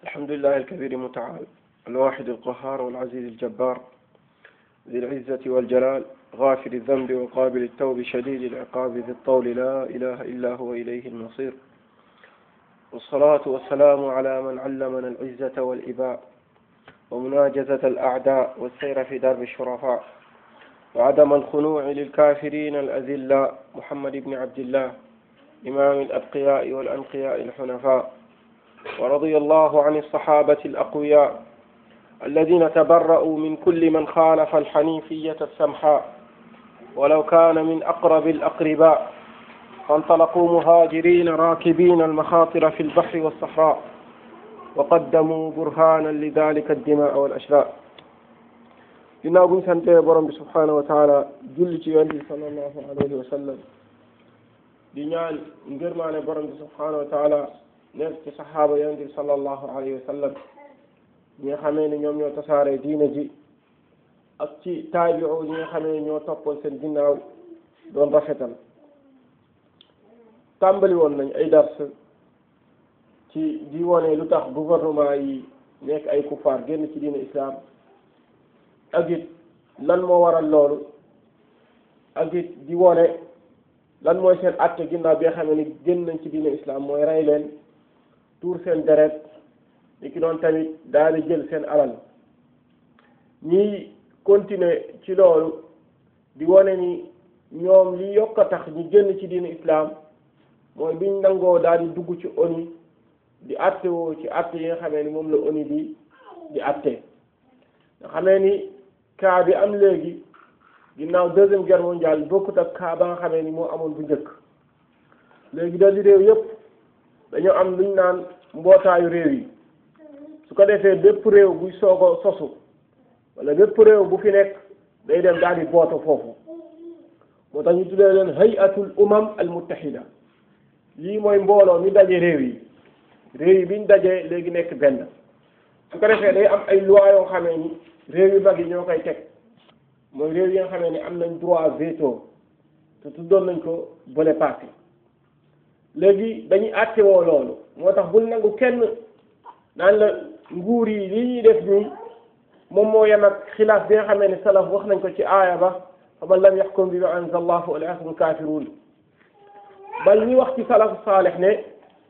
الحمد لله الكبير متعال الواحد القهار والعزيز الجبار ذي العزة والجلال غافر الذنب وقابل التوب شديد العقاب ذي الطول لا إله إلا هو إليه المصير والصلاة والسلام على من علمنا العزة والإباء ومناجزة الأعداء والسير في درب الشرفاء وعدم الخنوع للكافرين الأذلاء محمد بن عبد الله إمام الأتقياء والأنقياء الحنفاء ورضي الله عن الصحابة الأقوياء الذين تبرأوا من كل من خالف الحنيفية السمحاء ولو كان من أقرب الأقرباء فانطلقوا مهاجرين راكبين المخاطر في البحر والصحراء وقدموا برهانا لذلك الدماء والأشلاء ginnaaw bu ñu santee borom bi subhanahu wa taala julli ci yonent bi sallallahu alayhi wa sallam di ñaan ngërmaane borom bi subhanahu wa taala nekk ci saxaaba yonent bi sallallahu alayhi wa sallam ñi nga xamee ne ñoom ñoo tasaare diina ji ak ci taabiu ñi nga xamee ne ñoo toppoon seen ginnaaw doon rafetal tàmbali woon nañ ay dars ci di wone lu tax gouvernement yi nekk ay kuffaar génn ci diina islam ak it lan moo waral loolu ak it di wone lan mooy seen àtte ginnaaw bi nga xam ne génn nañ ci diina islam mooy rey leen tuur seen deret li ki doon tamit daal di jël seen alal ñiy continuer ci loolu di wone ni ñoom li yokk a tax ñu génn ci diina islam mooy biñ nangoo daal di dugg ci ONU di àtte woo ci àtte yi nga xamee ni moom la ONU di di àtte nga xamee ni cas bi am léegi ginnaaw deuxième guerre mondiale bokkut ak cas ba nga xamee ni moo amoon bu njëkk léegi da di réew yépp dañoo am luñ naan mbootaayu réew yi su ko defee bépp réew buy soog a sosu wala bépp réew bu fi nekk day dem daal di booto foofu moo tax ñu tuddee leen hayatul umam al muttahida lii mooy mbooloo mi daje réew yi réew yi biñ dajee léegi nekk benn su ko defee day am ay loi yoo xamee ni réew yu mag yi ñoo koy teg mooy réew yi nga xamee ni am nañ droit veto te tuddoon nañ ko bële passé léegi dañuy àttewoo loolu moo tax bul nangu kenn naan la nguur yi li ñuy def nii moom moo yem ak xilaaf bi nga xamee ni salaf wax nañ ko ci aaya ba fa man lam yaxkum bi ma anzala allah fa ulaika hum kaafiruun bal ñi wax ci salafu saalix ne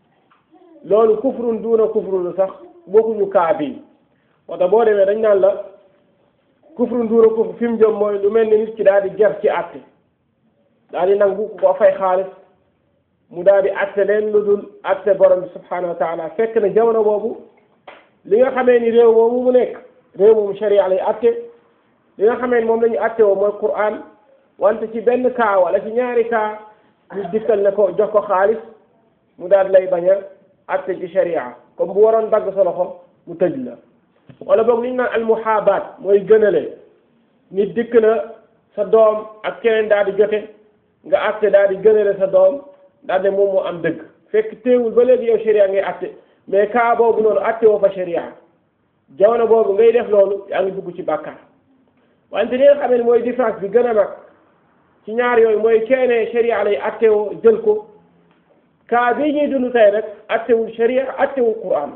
loolu kufrun duuna kufrun sax bokkuñu kaa bi moo tax boo demee dañ naan la kufrun duuna kufr fi mu jëm mooy lu mel ni nit ki daal di ger ci àtte daal di nangu ko fay xaalis mu daal di àtte leen lu dul àtte borom bi subhanahu wa taala fekk na jamono boobu li nga xamee ni réew moomu mu nekk réew moomu sharia lay àtte li nga xamee ni moom la ñu àtte woo mooy Qur'an wante ci benn kaa wala ci ñaari kaa ñu dikkal ne ko jox ko xaalis mu daal lay bañ a àtte ci sharia comme bu waroon dagg sa loxo mu tëj la wala boog li ñu naan almuhaabaat mooy gënale nit dikk na sa doom ak keneen daal di jote nga àtte daal di gënale sa doom daal de moom moo am dëgg fekk teewul ba léegi yow sharia ngay àtte mais kaa boobu noonu àtte woo fa sharia jamono boobu ngay def loolu yaa ngi dugg ci bàkkaar wante li nga xam ne mooy différence bi gën a mag ci ñaar yooyu mooy keene sharia lay àtte woo jël ko kaa bii ñuy dund tey rek àttewul sharia àttewul Qur'an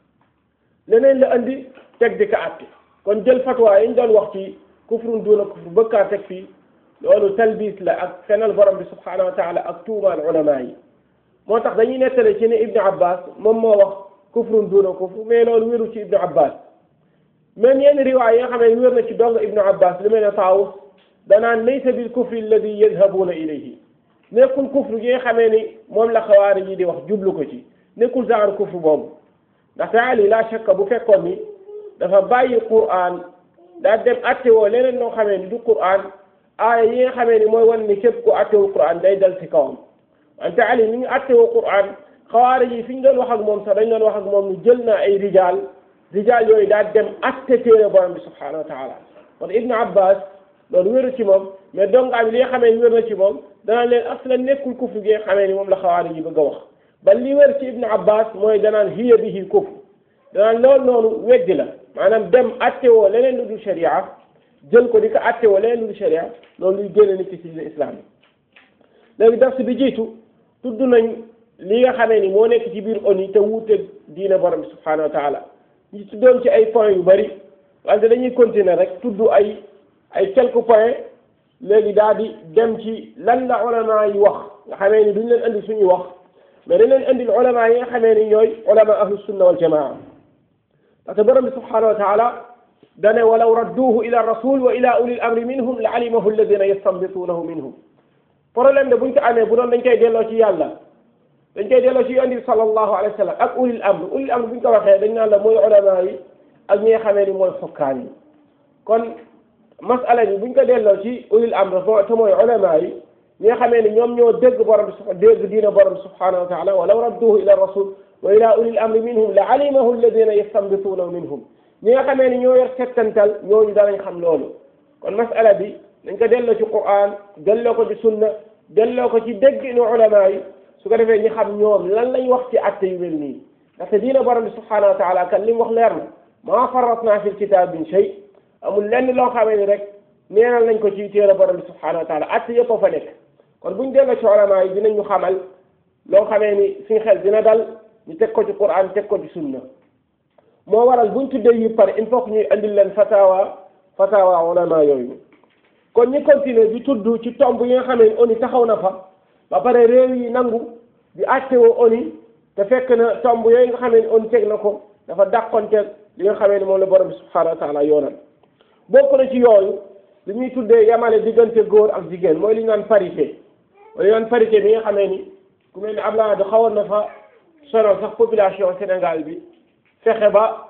leneen la andi teg di ko àtte kon jël fatwa yi ñu doon wax ci kufrun duuna kufr bëkkaa teg fii loolu talbis la ak fenal borom bi subhanahu wa taala ak tuumaal ulama yi moo tax dañuy nettale ci ne Ibnu Abbas moom moo wax kufrun duuna kufr mais loolu wéru ci Ibnu Abbas même yenn riwaay yi nga xam ne wér na ci dong Ibnu Abbas lu mel ne Taawus danaan laysa bil kufri alladi yadhabuuna ilayhi nekkul kufr gi nga xamee ni moom la xawaari yi di wax jublu ko ci nekkul genre kufr boobu ndaxte Ali la shakka bu fekkoon ni dafa bàyyi Qur'an daa dem attewoo leneen loo xamee ni du Qur'an aaya yi nga xamee ni mooy wan ni képp ku attewul Qur'an day dal ci kawam wante Ali mi ngi attewoo Qur'an xawaari yi fi ñu doon wax ak moom sax dañ doon wax ak moom ni jël na ay rijaal rijaal yooyu daa dem atte téere borom bi subhanahu wa taala kon Ibn Abbas loolu wéru ci moom mais dongaa bi li nga xamee ni wér na ci moom danaan leen aslan nekkul kufr gi nga xamee ni moom la xawaari yi bëgg a wax ba li wér ci Ibn Abbas mooy danaan hiya bihi kufr danaan loolu noonu weddi la maanaam dem attewoo leneen lu dul sharia jël ko di ko attewoo leneen lu dul sharia loolu luy génne nit ci ci islam yi léegi dars bi jiitu tudd nañ li nga xamee ni moo nekk ci biir ONU te wuute diine borom bi subhanahu wa taala ñu tuddoon ci ay points yu bari wante dañuy continuer rek tudd ay ay quelques points léegi daal di dem ci lan la ulama yi wax nga xamee ni duñ leen indi suñuy wax mais dañ leen indil ulama yi nga xamee ni ñooy ulama ahlu sunna wal jamaa parce que borom bi subhanahu wa taala dane walaw radduuhu ila rasul wa ila ulil amri minhum la alimahu alladina yastanbituunahu minhum problème de buñ ko amee bu doon dañ koy delloo ci yàlla dañ koy delloo ci yonent bi sallallahu alayhi wa sallam ak ulil amr ulil amr buñ ko waxee dañ naan la mooy ulama yi ak ñi nga xamee ni mooy xokkaan yi kon masala bi buñ ko delloo ci ulil amr te mooy ulama yi ñi nga xamee ni ñoom ñoo dégg borom bi dégg diina borom bi subhanahu wa taala walaw radduuhu ila rasul wa ila ulil amri minhum la alimahu alladina yastanbituunahu minhum ñi nga xamee ni ñoo yor settantal ñooñu danañ xam loolu kon masala bi dañ ko delloo ci Qur'an delloo ko ci sunna delloo ko ci dégg nu ulama yi su ko defee ñi xam ñoom lan lañ wax ci atte yu mel nii ndaxte diina borom bi subhanahu wa taala kan li mu wax leer na maa farratna fi lkitab min shay amul lenn loo xamee ni rek neenal nañ ko ci téere borom bi subhanahu wa taala atte yëpp a fa nekk kon buñ delloo ci ulama yi dinañ ñu xamal loo xamee ni suñ xel dina dal ñu teg ko ci Qur'an teg ko ci sunna moo waral buñ tuddee yi pare il faut que ñuy andil leen fatawa fatawa ulama yooyu kon ñi continuer di tudd ci tomb yi nga xamee ni ONU taxaw na fa ba pare réew yi nangu di àttewoo ONU te fekk na tomb yooyu nga xamee ni ONU teg na ko dafa dàqonteeg li nga xamee ni moom la borom bi subhanahu wa taala yoonal bokk na ci yooyu li ñuy tuddee yamale diggante góor ak jigéen mooy li ñu naan parité mooy li ñu naan parité bi nga xamee ni ku mel ni Abdoulaye da xawoon na fa sonal sax population Sénégal bi fexe ba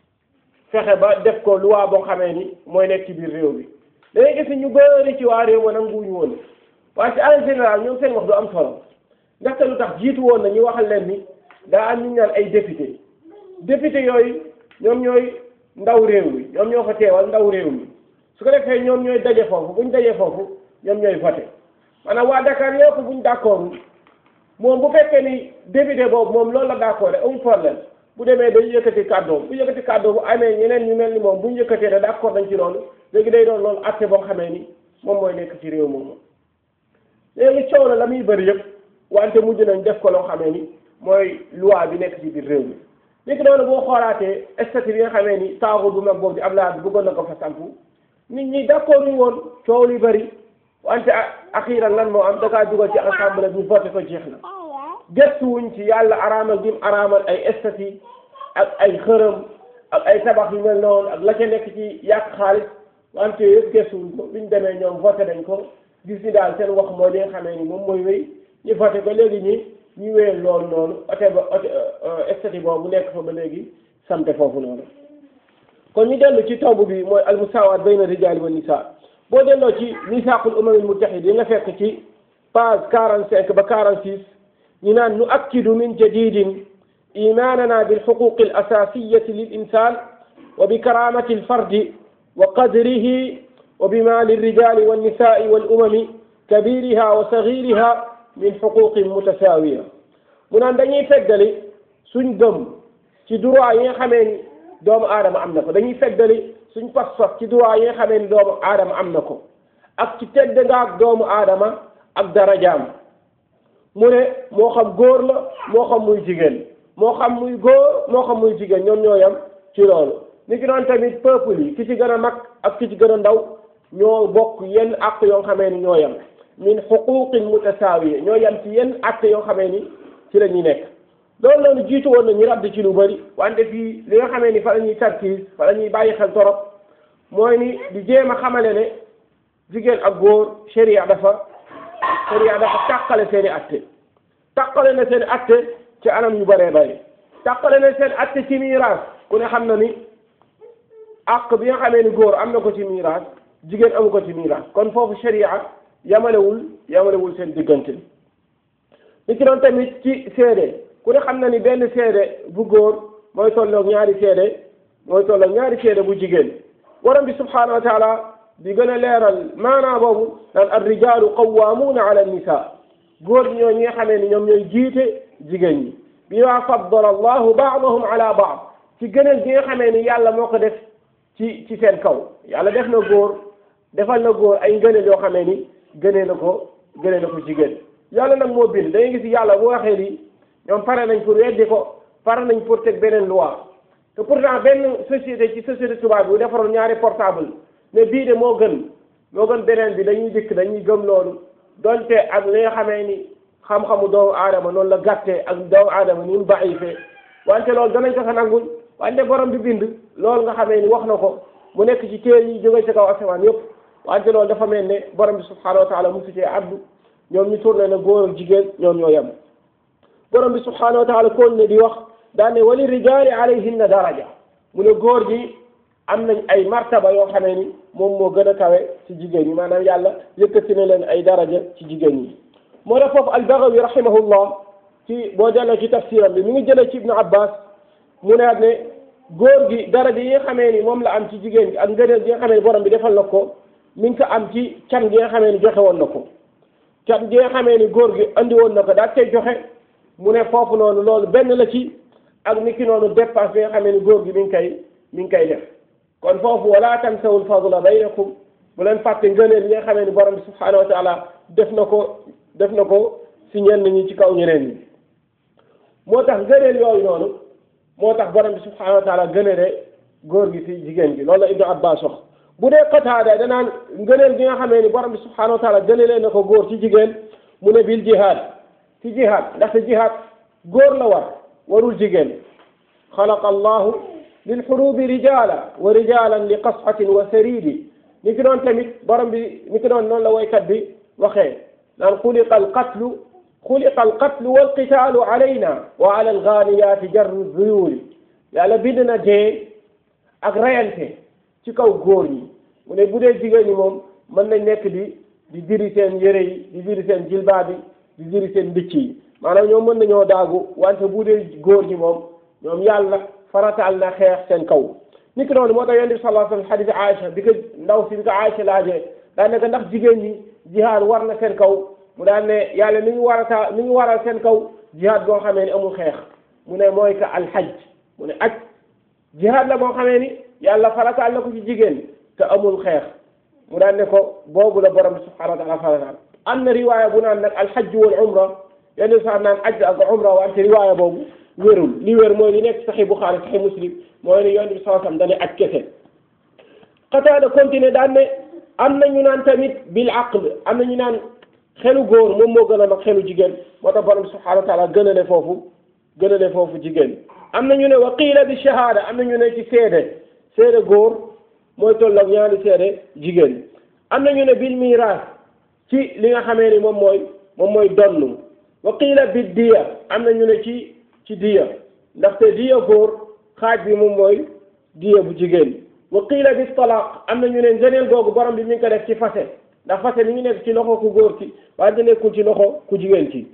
fexe ba def ko loi boo xamee ni mooy nekk ci biir réew bi dangay gis ñu bëri ci waa réew ma nanguwuñu woon waaye ci en général ñoom seen wax du am solo ndaxte lu tax jiitu woon na ñu waxal leen ni daa am ñu ñaan ay député député yooyu ñoom ñooy ndaw réew mi ñoom ñoo fa teewal ndaw réew mi su ko defee ñoom ñooy daje foofu buñ dajee foofu ñoom ñooy voté maanaam waa Dakar yëpp buñ d'accord moom bu fekkee ni député boobu moom loolu la d'accord amul problème bu demee day yëkkati kàddoom bu yëkkati kàddoom bu amee ñeneen ñu mel ni moom bu ñu yëkkatee ne d'accord nañ ci loolu léegi day doon loolu àtte boo xamee ni moom mooy nekk ci réew moom léegi coow la la muy bëri yëpp wante mujj nañ def ko loo xamee ni mooy loi bi nekk ci biir réew mi léegi noonu boo xoolaatee statut bi nga xamee ni taaxu bu mag boobu di Abdoulaye bëggoon na ko fa sampu nit ñi d'accord ñu woon coow li bëri wante axiiran lan moo am da kaa dugal ci assemblée bi voté ko jeex na gëstuwuñ ci yàlla araamal gi mu araamal ay statut ak ay xërëm ak ay tabax yu mel noonu ak la ca nekk ci yàq xaalis wante yëpp gëstuwuñ ko biñ demee ñoom voté dañ ko gis ni daal seen wax mooy li nga xamee ni moom mooy wéy ñu voté ko léegi ñi ñu wéyal loolu noonu ote ba ote statut boobu nekk fa ba léegi samte foofu noonu kon ñu dellu ci tomb bi mooy al musaawaat bayna rijaali wa nisaa boo delloo ci misaaqul umam al muttahid yi nga fekk ci page quarante cinq ba quarante six ñu naan nu akkidu min jadidin imanana bilxuquqi al asasiyati lil insan wa bi karamati al fardi wa qadrihi wa bima lilrijali wannisai wal umami kabiriha wa sagiriha min xuquqin mutasawiya mu naan dañuy feddali suñ gëm ci droit yi nga xamee ni doomu aadama am na ko dañuy feddali suñ pas-pas ci droit yi nga xamee ni doomu aadama am na ko ak ci tedd nga ak doomu aadama ak darajaam mu ne moo xam góor la moo xam muy jigéen moo xam muy góor moo xam muy jigéen ñoom ñoo yam ci loolu ni ki doon tamit peuple yi ki ci gën a mag ak ki ci gën a ndaw ñoo bokk yenn àq yoo xamee ni ñoo yam min xuquqin mutasaawiya ñoo yam ci yenn àq yoo xamee ni ci la ñuy nekk loolu noonu jiitu woon na ñu radd ci lu bëri wante fii li nga xamee ni fa la ñuy tarkiis fa la ñuy bàyyi xel torop mooy ni di jéem a xamale ne jigéen ak góor sharia dafa sharia dafa tàqale seeni atte tàqale na seen atte ci anam yu bëree bëri tàqale na seen atte ci miiraas ku ne xam na ni àq bi nga xamee ni góor am na ko ci miiraas jigéen amu ko ci miiraas kon foofu sharia yamalewul yamalewul seen diggante li ci doon tamit ci seede ku ne xam na ni benn seede bu góor mooy tolloog ñaari seede mooy tolloog ñaari seede bu jigéen borom bi subhanahu wa taala di gën a leeral maanaa boobu naan ar rijaalu qawwaamuuna ala nisa góor ñoo ñi nga xamee ni ñoom ñooy jiite jigéen ñi bi ma faddala allahu baadahum ala baad ci gënal gi nga xamee ni yàlla moo ko def ci ci seen kaw yàlla def na góor defal na góor ay ngëneel yoo xamee ni gënee na ko gënee na ko jigéen yàlla nag moo bind da ngay gis yàlla bu waxee lii ñoom pare nañ pour weddi ko pare nañ pour teg beneen loi te pourtant benn société ci société tubaab bi bu defaroon ñaari portable ne bii de moo gën moo gën beneen bi dañuy dikk dañuy gëm loolu donte ak li nga xamee ni xam-xamu doomu aadama noonu la gàttee ak doomu aadama ni mu baifee wante loolu danañ ko sa nangul wante borom bi bind loolu nga xamee ni wax na ko mu nekk ci téere yi jóge ci kaw asamaan yëpp wante loolu dafa mel ne borom bi subhanahu wa taala musu cee addu ñoom ñu tourné na góor ak jigéen ñoom ñoo yem borom bi subhanahu wa taala koon ne di wax daan ne wali rijaali alayhinna daraja mu ne góor gi am nañ ay martaba yoo xamee ni moom moo gën a kawe ci jigéen ñi maanaam yàlla yëkkati na leen ay daraja ci jigéen ñi moo tax foofu albagawi rahimahullah ci boo delloo ci tafsiram bi mi ngi jëlee ci ibnu abbas mu ne ne góor gi daraja yi nga xamee ni moom la am ci jigéen gi ak ngëneel gi nga xamee ni borom bi defal na ko mi ngi ko am ci can gi nga xamee ni joxe woon na ko can gi nga xamee ni góor gi andi woon na ko daal koy joxe mu ne foofu noonu loolu benn la ci ak ni ki noonu dépense bi nga xamee ni góor gi mi ngi koy mi ngi koy def kon foofu wala tansawul fadla baynakum bu leen fàtte ngëneel yi nga xamee ni borom bi subhanahu wa taala def na ko def na ko si ñenn ñi ci kaw ñeneen ñi moo tax ngëneel yooyu noonu moo tax borom bi subhanahu wa taala gënale góor gi si jigéen gi loolu la ibnu abbas wax bu dee qataada danaan ngëneel gi nga xamee ni borom bi subhanahu wa taala gënalee na ko góor ci jigéen mu ne bil jihaad ci jihaad ndaxte jihaad góor la war warul jigéen xalaqa allahu lil xurubi rijala wa rijalan li qasxatin wa saridi ni ki doon tamit borom bi ni ki doon noonu la woykat bi waxee naan xuliqa alqatlu xuliqa alqatlu walqitaalu alayna wa ala algaaniyaati jarru zuyuuri yàlla bind na dee ak rayante ci kaw góor ñi mu ne bu dee jigéen ñi moom mën nañ nekk di di diri seen yére yi di diri seen jilbaa bi di diri seen mbicc yi maanaam ñoom mën nañoo daagu wante bu dee góor ñi moom ñoom yàlla farataal na xeex seen kaw ni ki noonu moo tax yonent bi sallallahu alayhi wa sallam xadis Aïcha bi ko ndaw si bi ko Aïcha laajee daan ne ko ndax jigéen ñi jihaad war na seen kaw mu daan ne yàlla mi ngi war a taa mi ngi waral seen kaw jihaad boo xamee ni amul xeex mu ne mooy que alxaj mu ne aj jihaad la boo xamee ni yàlla farataal na ko ci jigéen te amul xeex mu daan ne ko boobu la borom subhanahu wa taala farataal am na riwaaya bu naan nag alxaj wal umra yenn sax naan aj ak umra wante riwaaya boobu wérul li wér mooy li nekk saxi Buxaari saxi Muslim mooy ne yonent bi sallallahu alayhi wasallam dane aj kese Qataada continué daan ne am na ñu naan tamit bil aql am na ñu naan xelu góor moom moo gën a mag xelu jigéen moo tax borom subhanahu wa taala gën a ne foofu gën a ne foofu jigéen am na ñu ne wa qiila bi shahada am na ñu ne ci seede seede góor mooy tolloog ñaari seede jigéen am na ñu ne bil miraas ci li nga xamee ni moom mooy moom mooy donn wa qiila bi diya am na ñu ne ci ci diya ndaxte diya góor xaaj bi moom mooy diya bu jigéen wa qiila bi talaq am na ñu ne ngëneel googu borom bi mi ngi ko def ci fase ndax fase mi ngi nekk ci loxo ku góor ci waaye nekkul ci loxo ku jigéen ci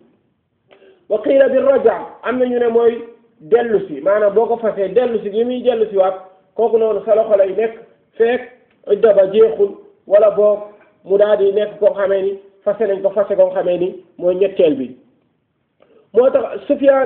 wa qiila bi raja am na ñu ne mooy dellu si maanaam boo ko fasee dellu si gi muy dellu si waat kooku noonu sa loxo lay nekk fekk idda ba jeexul wala boog mu daal di nekk koo xamee ni fase nañ ko fase koo xamee ni mooy ñetteel bi moo tax Sufyaan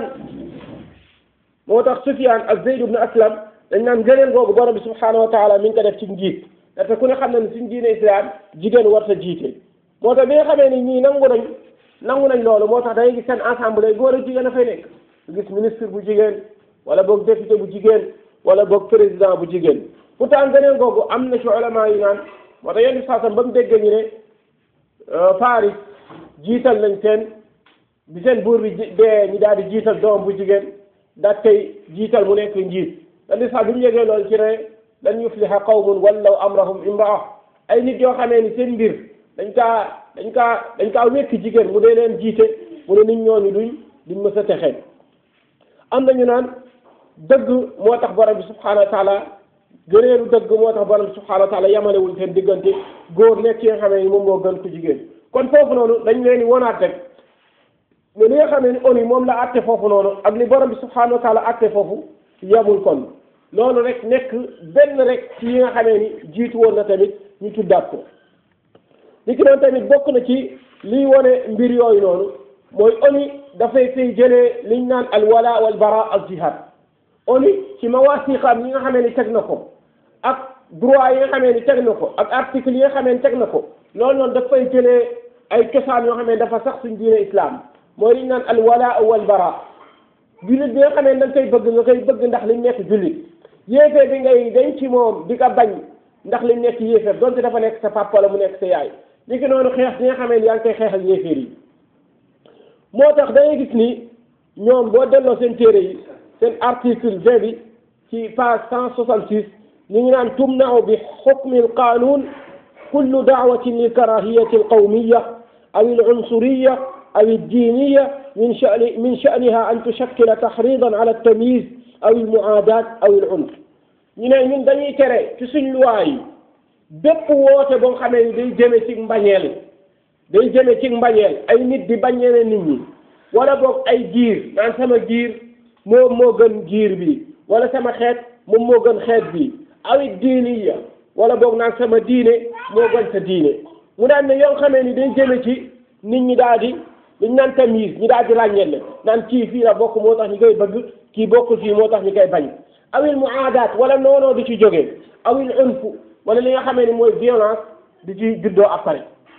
moo tax Sufyaan ak Zayd ibn Aslam dañ naan gëneel googu borom bi subhaanahu wa taala mi ngi ko def ci njiit ndaxte ku ne xam na ne suñ diine islam jigéen war sa jiite moo tax bi nga xamee ni ñii nangu nañ nangu nañ loolu moo tax da ngay gis seen assemblée góor ak jigéen a fay nekk gis ministre bu jigéen wala boog député bu jigéen wala boog président bu jigéen pourtant gëneel googu am na ci ulama yi naan moo tax yenn saasam ba mu déggee ñu ne Paris jiital nañ seen bi seen buur bi dee ñu daal di jiital doom bu jigéen daal koy jiital mu nekk njiit dañu sax bi mu yëgee loolu ci ne lan yufliha qawmun wallaw amrahum imraa ay nit yoo xamee ni seen mbir dañ kaa dañ kaa dañ kaa wekk jigéen mu dee leen jiite mu ne nit ñooñu duñ duñ mës a texee am nañu naan dëgg moo tax borom bi subhanahu wa taala gëneelu dëgg moo tax borom bi subhanahu wa taala yamalewul seen diggante góor nekk ci nga xamee ni moom moo gën ku jigéen kon foofu noonu dañ leen di wonaat rek mais li nga xamee ni ONU moom la àtte foofu noonu ak li borom bi subhanahu wa taala àtte foofu yemul kon loolu rek nekk benn rek ci yi nga xamee ni jiitu woon na tamit ñu tuddaat ko li ki doon tamit bokk na ci liy wone mbir yooyu noonu mooy ONU dafay fay jëlee liñ naan al wala wal bara al jihad ONU ci mawaasiqaam yi nga xamee ni teg na ko ak droit yi nga xamee ni teg na ko ak article yi nga xamee ni teg na ko loolu noonu dafay jëlee ay cosaan yoo xamee ni dafa sax suñ diine islam mooy liñ naan al wala wal bara jullit bi nga xam ne da nga koy bëgg nga koy bëgg ndax li nekk jullit yéefeer bi ngay dañ ci moom di ko bañ ndax li nekk yéefeer donte dafa nekk sa papa wala mu nekk sa yaay li ki noonu xeex bi nga xamee ni yaa ngi koy xeexal yéefeer yi moo tax da ngay gis ni ñoom boo delloo seen téere yi seen article vingt bi ci page cent soixante six ñu ngi naan tumnau bi xukmi alqanun kullu daawatin lilkarahiyati alqawmiya aw alansuriya aw aldiniya min shani min shaniha an tushakkila tahridan ala altamyiz aw almuaadat aw alunf ñu ne ñun dañuy tere ci suñ luwaa yi bépp woote boo xamee ni day jëme ci mbañeel day jëme ci mbañeel ay nit di bañeele nit ñi wala boog ay giir naan sama giir moom moo gën giir bi wala sama xeet moom moo gën xeet bi awit diiniya wala boog naan sama diine moo gën sa diine mu daan ne yoo xamee ni day jëme ci nit ñi daal di dañ naan tamise ñi daal di ràññeele naan kii fii la bokk moo tax ñu koy bëgg kii bokkul fii moo tax ñu koy bañ awil muaadaat wala noonoo di ci jógee awil unfu wala li nga xamee ni mooy violence di ci juddoo après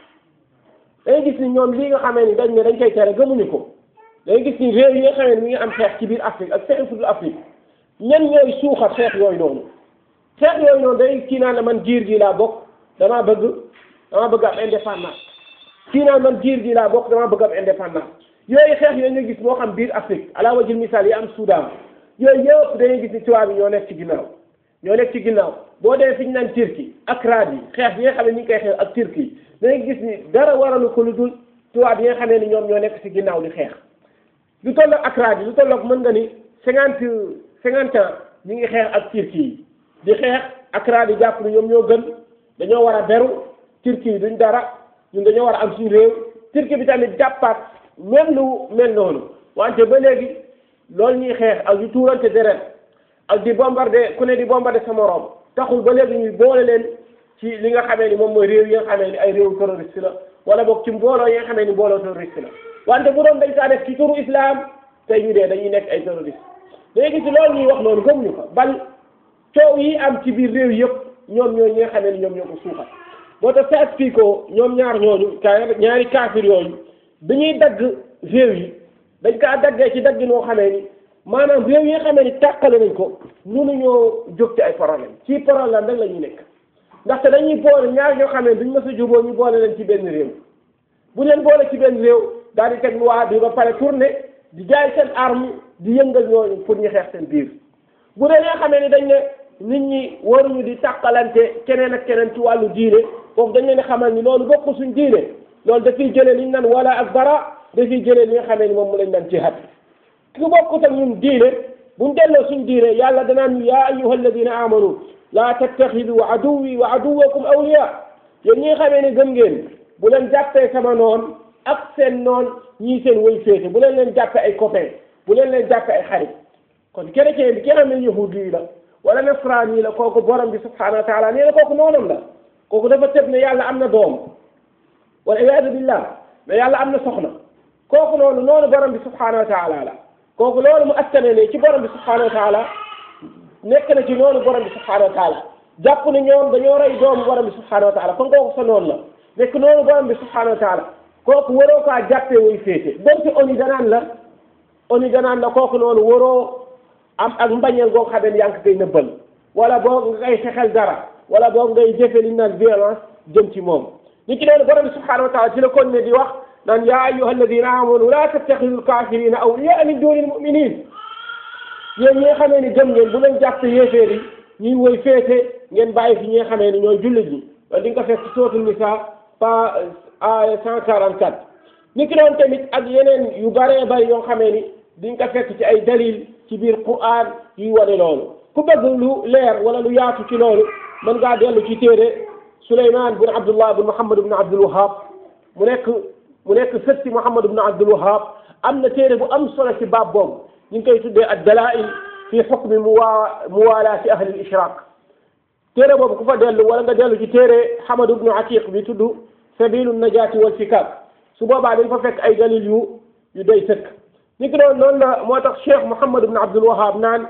dangay gis ni ñoom lii nga xamee ni dañ ne dañ koy tere gëmuñu ko dangay gis ni réew yi nga xamee ni mi ngi am xeex ci biir Afrique ak feneen fu dul Afrique ñan ñooy suuxat xeex yooyu noonu xeex yooyu noonu day kii naan la man giir gi laa bokk damaa bëgg damaa bëgg am indépendance kii naan man giir gi laa bokk damaa bëgg am indépendance yooyu xeex yooyu nga gis moo xam biir Afrique ala wajil misaal yi am Soudan yooyu yëpp dangay gis ni tubaab yi ñoo nekk ci ginnaaw ñoo nekk ci ginnaaw boo demee fi ñu naan Turquie ak raad yi xeex bi nga xam ne ñu ngi koy xeex ak Turquie dangay gis ni dara waralu ko lu dul tubaab yi nga xam ne ñoom ñoo nekk ci ginnaaw di xeex lu tolloog ak raad yi lu tolloog mën nga ni cinquante cinquante ans ñu ngi xeex ak Turquie yi di xeex ak raad yi jàpp ni ñoom ñoo gën dañoo war a beru Turquie yi duñ dara ñun dañoo war a am suñu réew Turquie bi tamit jàppaat même lu mel noonu wante ba léegi loolu ñuy xeex ak yu tuurante deret ak di bombardé ku ne di bombardé sa morom taxul ba léegi ñuy boole leen ci li nga xamee ni moom mooy réew yi nga xamee ni ay réew terroriste la wala boog ci mbooloo yi nga xamee ni mbooloo terroriste la wante bu doon dañ kaa def ci turu islam tey ñu dee dañuy nekk ay terroriste léegi ci loolu ñuy wax noonu gëmuñu ko bal coow yi am ci biir réew yëpp ñoom ñoo ñi nga xamee ni ñoom ñoo ko suuxat boo tax sa expliqué ñoom ñaar ñooñu ka ñaari kaafir yooyu dañuy dagg réew yi dañ kaa daggee ci dagg noo xamee ni maanaam réew yi nga xamee ni tàqale nañ ko mënuñoo jóg ci ay problème ci problème rek la ñuy nekk ndaxte dañuy boole ñaar ñoo xamee duñ mës a juboo ñu boole leen ci benn réew bu leen boole ci benn réew daal di teg loi bi ba pare tourné di jaay seen arme di yëngal ñooñu pour ñu xeex seen biir bu dee nga xamee ni dañ ne nit ñi waruñu di tàqalante keneen ak keneen ci wàllu diine foofu dañ leen di xamal ni loolu bokk suñ diine loolu dafiy jëlee li ñu naan wala ak bara dafiy jëlee li nga xamee ni moom mu lañ naan jihaad ku bokkut ak ñun diine buñ delloo suñ diine yàlla danaan ñu yaa ayyuha alladina amanu laa tattaxidu aduwi wa aduwakum awliya yéen ñi nga xamee ne gëm ngeen bu leen jàppee sama noon ak seen noon ñii seen way féete bu leen leen jàppee ay copain bu leen leen jàppee ay xarit kon chrétien bi ki nga xam ne yahudi yi la wala nasraan yi la kooku borom bi subhanahu wa taala nee na kooku noonam la kooku dafa tëb ne yàlla am na doom wala iyaadu billah mais yàlla am na soxna kooku noonu noonu borom bi subhanahu wa taala la kooku loolu mu askane ne ci borom bi subhanahu wa taala nekk na ci noonu borom bi subhanahu wa taala jàpp ne ñoom dañoo rey doomu borom bi subhanahu wa taala kon kooku sa noonu la nekk noonu borom bi subhanahu wa taala kooku waroo kaa jàppee way féete donte oni danaan la oni danaan la kooku noonu waroo am ak mbañeel goo xam ne yaa ngi koy nëbbal wala boog nga koy fexel dara wala boog ngay jëfe li naan violence jëm ci moom ni ki noonu borom bi subhanahu wa taala ci la kon ne di wax naan yaa ayyuha alladina amanu la tattaxidu alkafirina awliya min duni almuminin yéen ñi nga xamee ni gëm ngeen bu leen jàpp yéeféer yi ñuy woy féete ngeen bàyyi fi ñi nga xamee ni ñooy jullit ñi loolu di nga ko fekk ci sootul nisa pa aya cent quarante quatre ni ki noonu tamit ak yeneen yu bëree bëri yoo xamee ni di nga ko fekk ci ay dalil ci biir Qur'an yuy wane loolu ku bëgg lu leer wala lu yaatu ci loolu mën ngaa dellu ci téere Souleymane bun Abdullah bun Muhammad bun Abdul Wahab mu nekk mu nekk sët si Muhammad bun Abdul Wahab am na téere bu am solo ci baab boobu ñu ngi koy tuddee ad dalail fi xukmi muwa muwalaati ahli al ishraq téere boobu ku fa dellu wala nga dellu ci téere Hamad ibnu Atiq bi tudd sabilu najaati wal fikak su boobaa dañ fa fekk ay dalil yu yu doy sëkk ni ki noonu noonu la moo tax Cheikh Muhammad ibnu Abdul Wahab naan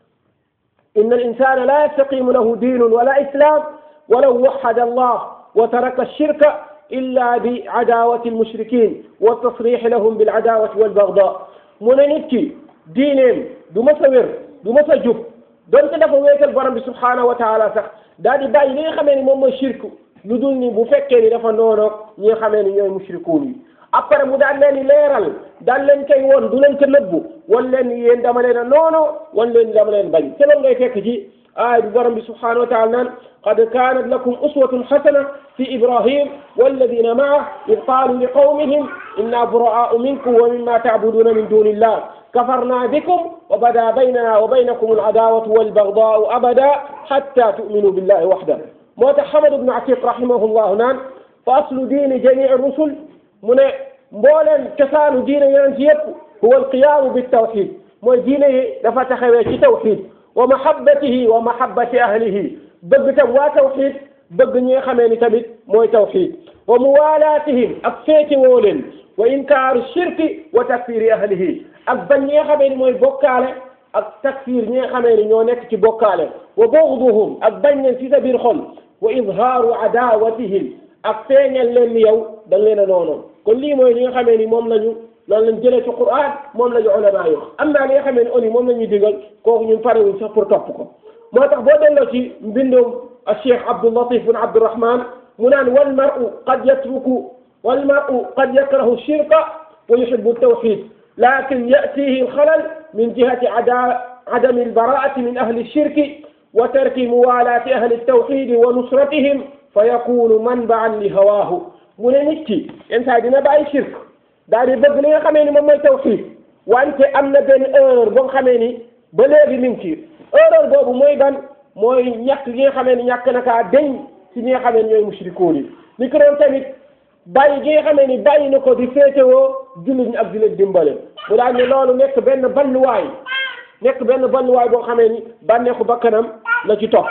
inna al insana la yastaqimu lahu diinun wala islam walaw waxada allah wa taraka shirka illa bi adawati almushrikin wa tasrix lahum bil adawati wal bagda mu ne nit ki diineem du ma sa wér du ma sa jub donte dafa wéetal borom bi subhanahu wa taala sax daal di bàyyi li nga xamee ni moom mooy shirk lu dul ni bu fekkee ni dafa noonoog ñi nga xamee ni ñooy mushrikuun yi après mu daan leen di leeral daan leen koy woon du leen ko nëbbu wan leen ni yéen dama leen a noono wan leen dama leen bañ te loolu ngay fekk ci aaya bi borom bi subhanahu wa taala naan qad kanat lakum uswatun xasana fi ibrahim walladina maah id qaalu li qawmihim inna buraau minkum wa mimma taabuduna min duni illah kafarna bikum wa bada baynana wa baynakum aladaawatu walbagdaau abada hatta tu'minu billahi waxda moo tax Hamad ibnu Atiq rahimahullahu naan fa aslu diini jamii rusul mu ne mbooleen cosaanu diine yonent yépp huwa alqiyaamu bitawxid mooy diine yi dafa taxawee ci tawxid wa mahabbatihi wa mahabbati ahlihi bëgg tam waa tawxid bëgg ñi nga xamee ni tamit mooy tawxid wa muwalaatihim ak féete woo leen wa inkaaru shirki wa takfiri ahlihi ak bañ ñi nga xamee ni mooy bokkaale ak takfir ñi nga xamee ni ñoo nekk ci bokkaale wa bughduhum ak bañ leen ci sa biir xol wa izhaaru adaawatihim ak feeñal leen ni yow da leen a noonoon kon lii mooy li nga xamee ni moom lañu loolu lañ jëlee ci Qur'an moom la ñu ulama yi wax am naa li nga xamee ni oni moom la ñuy digal kooku ñun parewuñ sax pour topp ko moo tax boo delloo ci mbindum Cheikh Abdul Latif bin Abdurrahman mu naan wal mar'u qad yatruku wal mar'u qad yakrahu shirka wa yuhibbu tawxid lakin ya'tihi alxalal min jihati ada adami albaraati min ahli shirki wa tarki muwalaati ahli tawxidi wa nusratihim fa yakunu manbaan li hawaahu mu ne nit ki yenn saa dina bàyyi shirk daal di bëgg li nga xamee ni moom mooy tawxiid wante am na benn erreur boo xamee ni ba léegi mi ngi ci erreur boobu mooy ban mooy ñàkk gi nga xamee ni ñàkk na kaa deñ ci ñi nga xamee ni ñooy mushrikoon yi ni ko doon tamit bàyyi gi nga xamee ni bàyyi na ko di féetewoo jullit ñi ak di leen dimbale mu daal ne loolu nekk benn balluwaay nekk benn balluwaay boo xamee ni bànneexu bakkanam la ci topp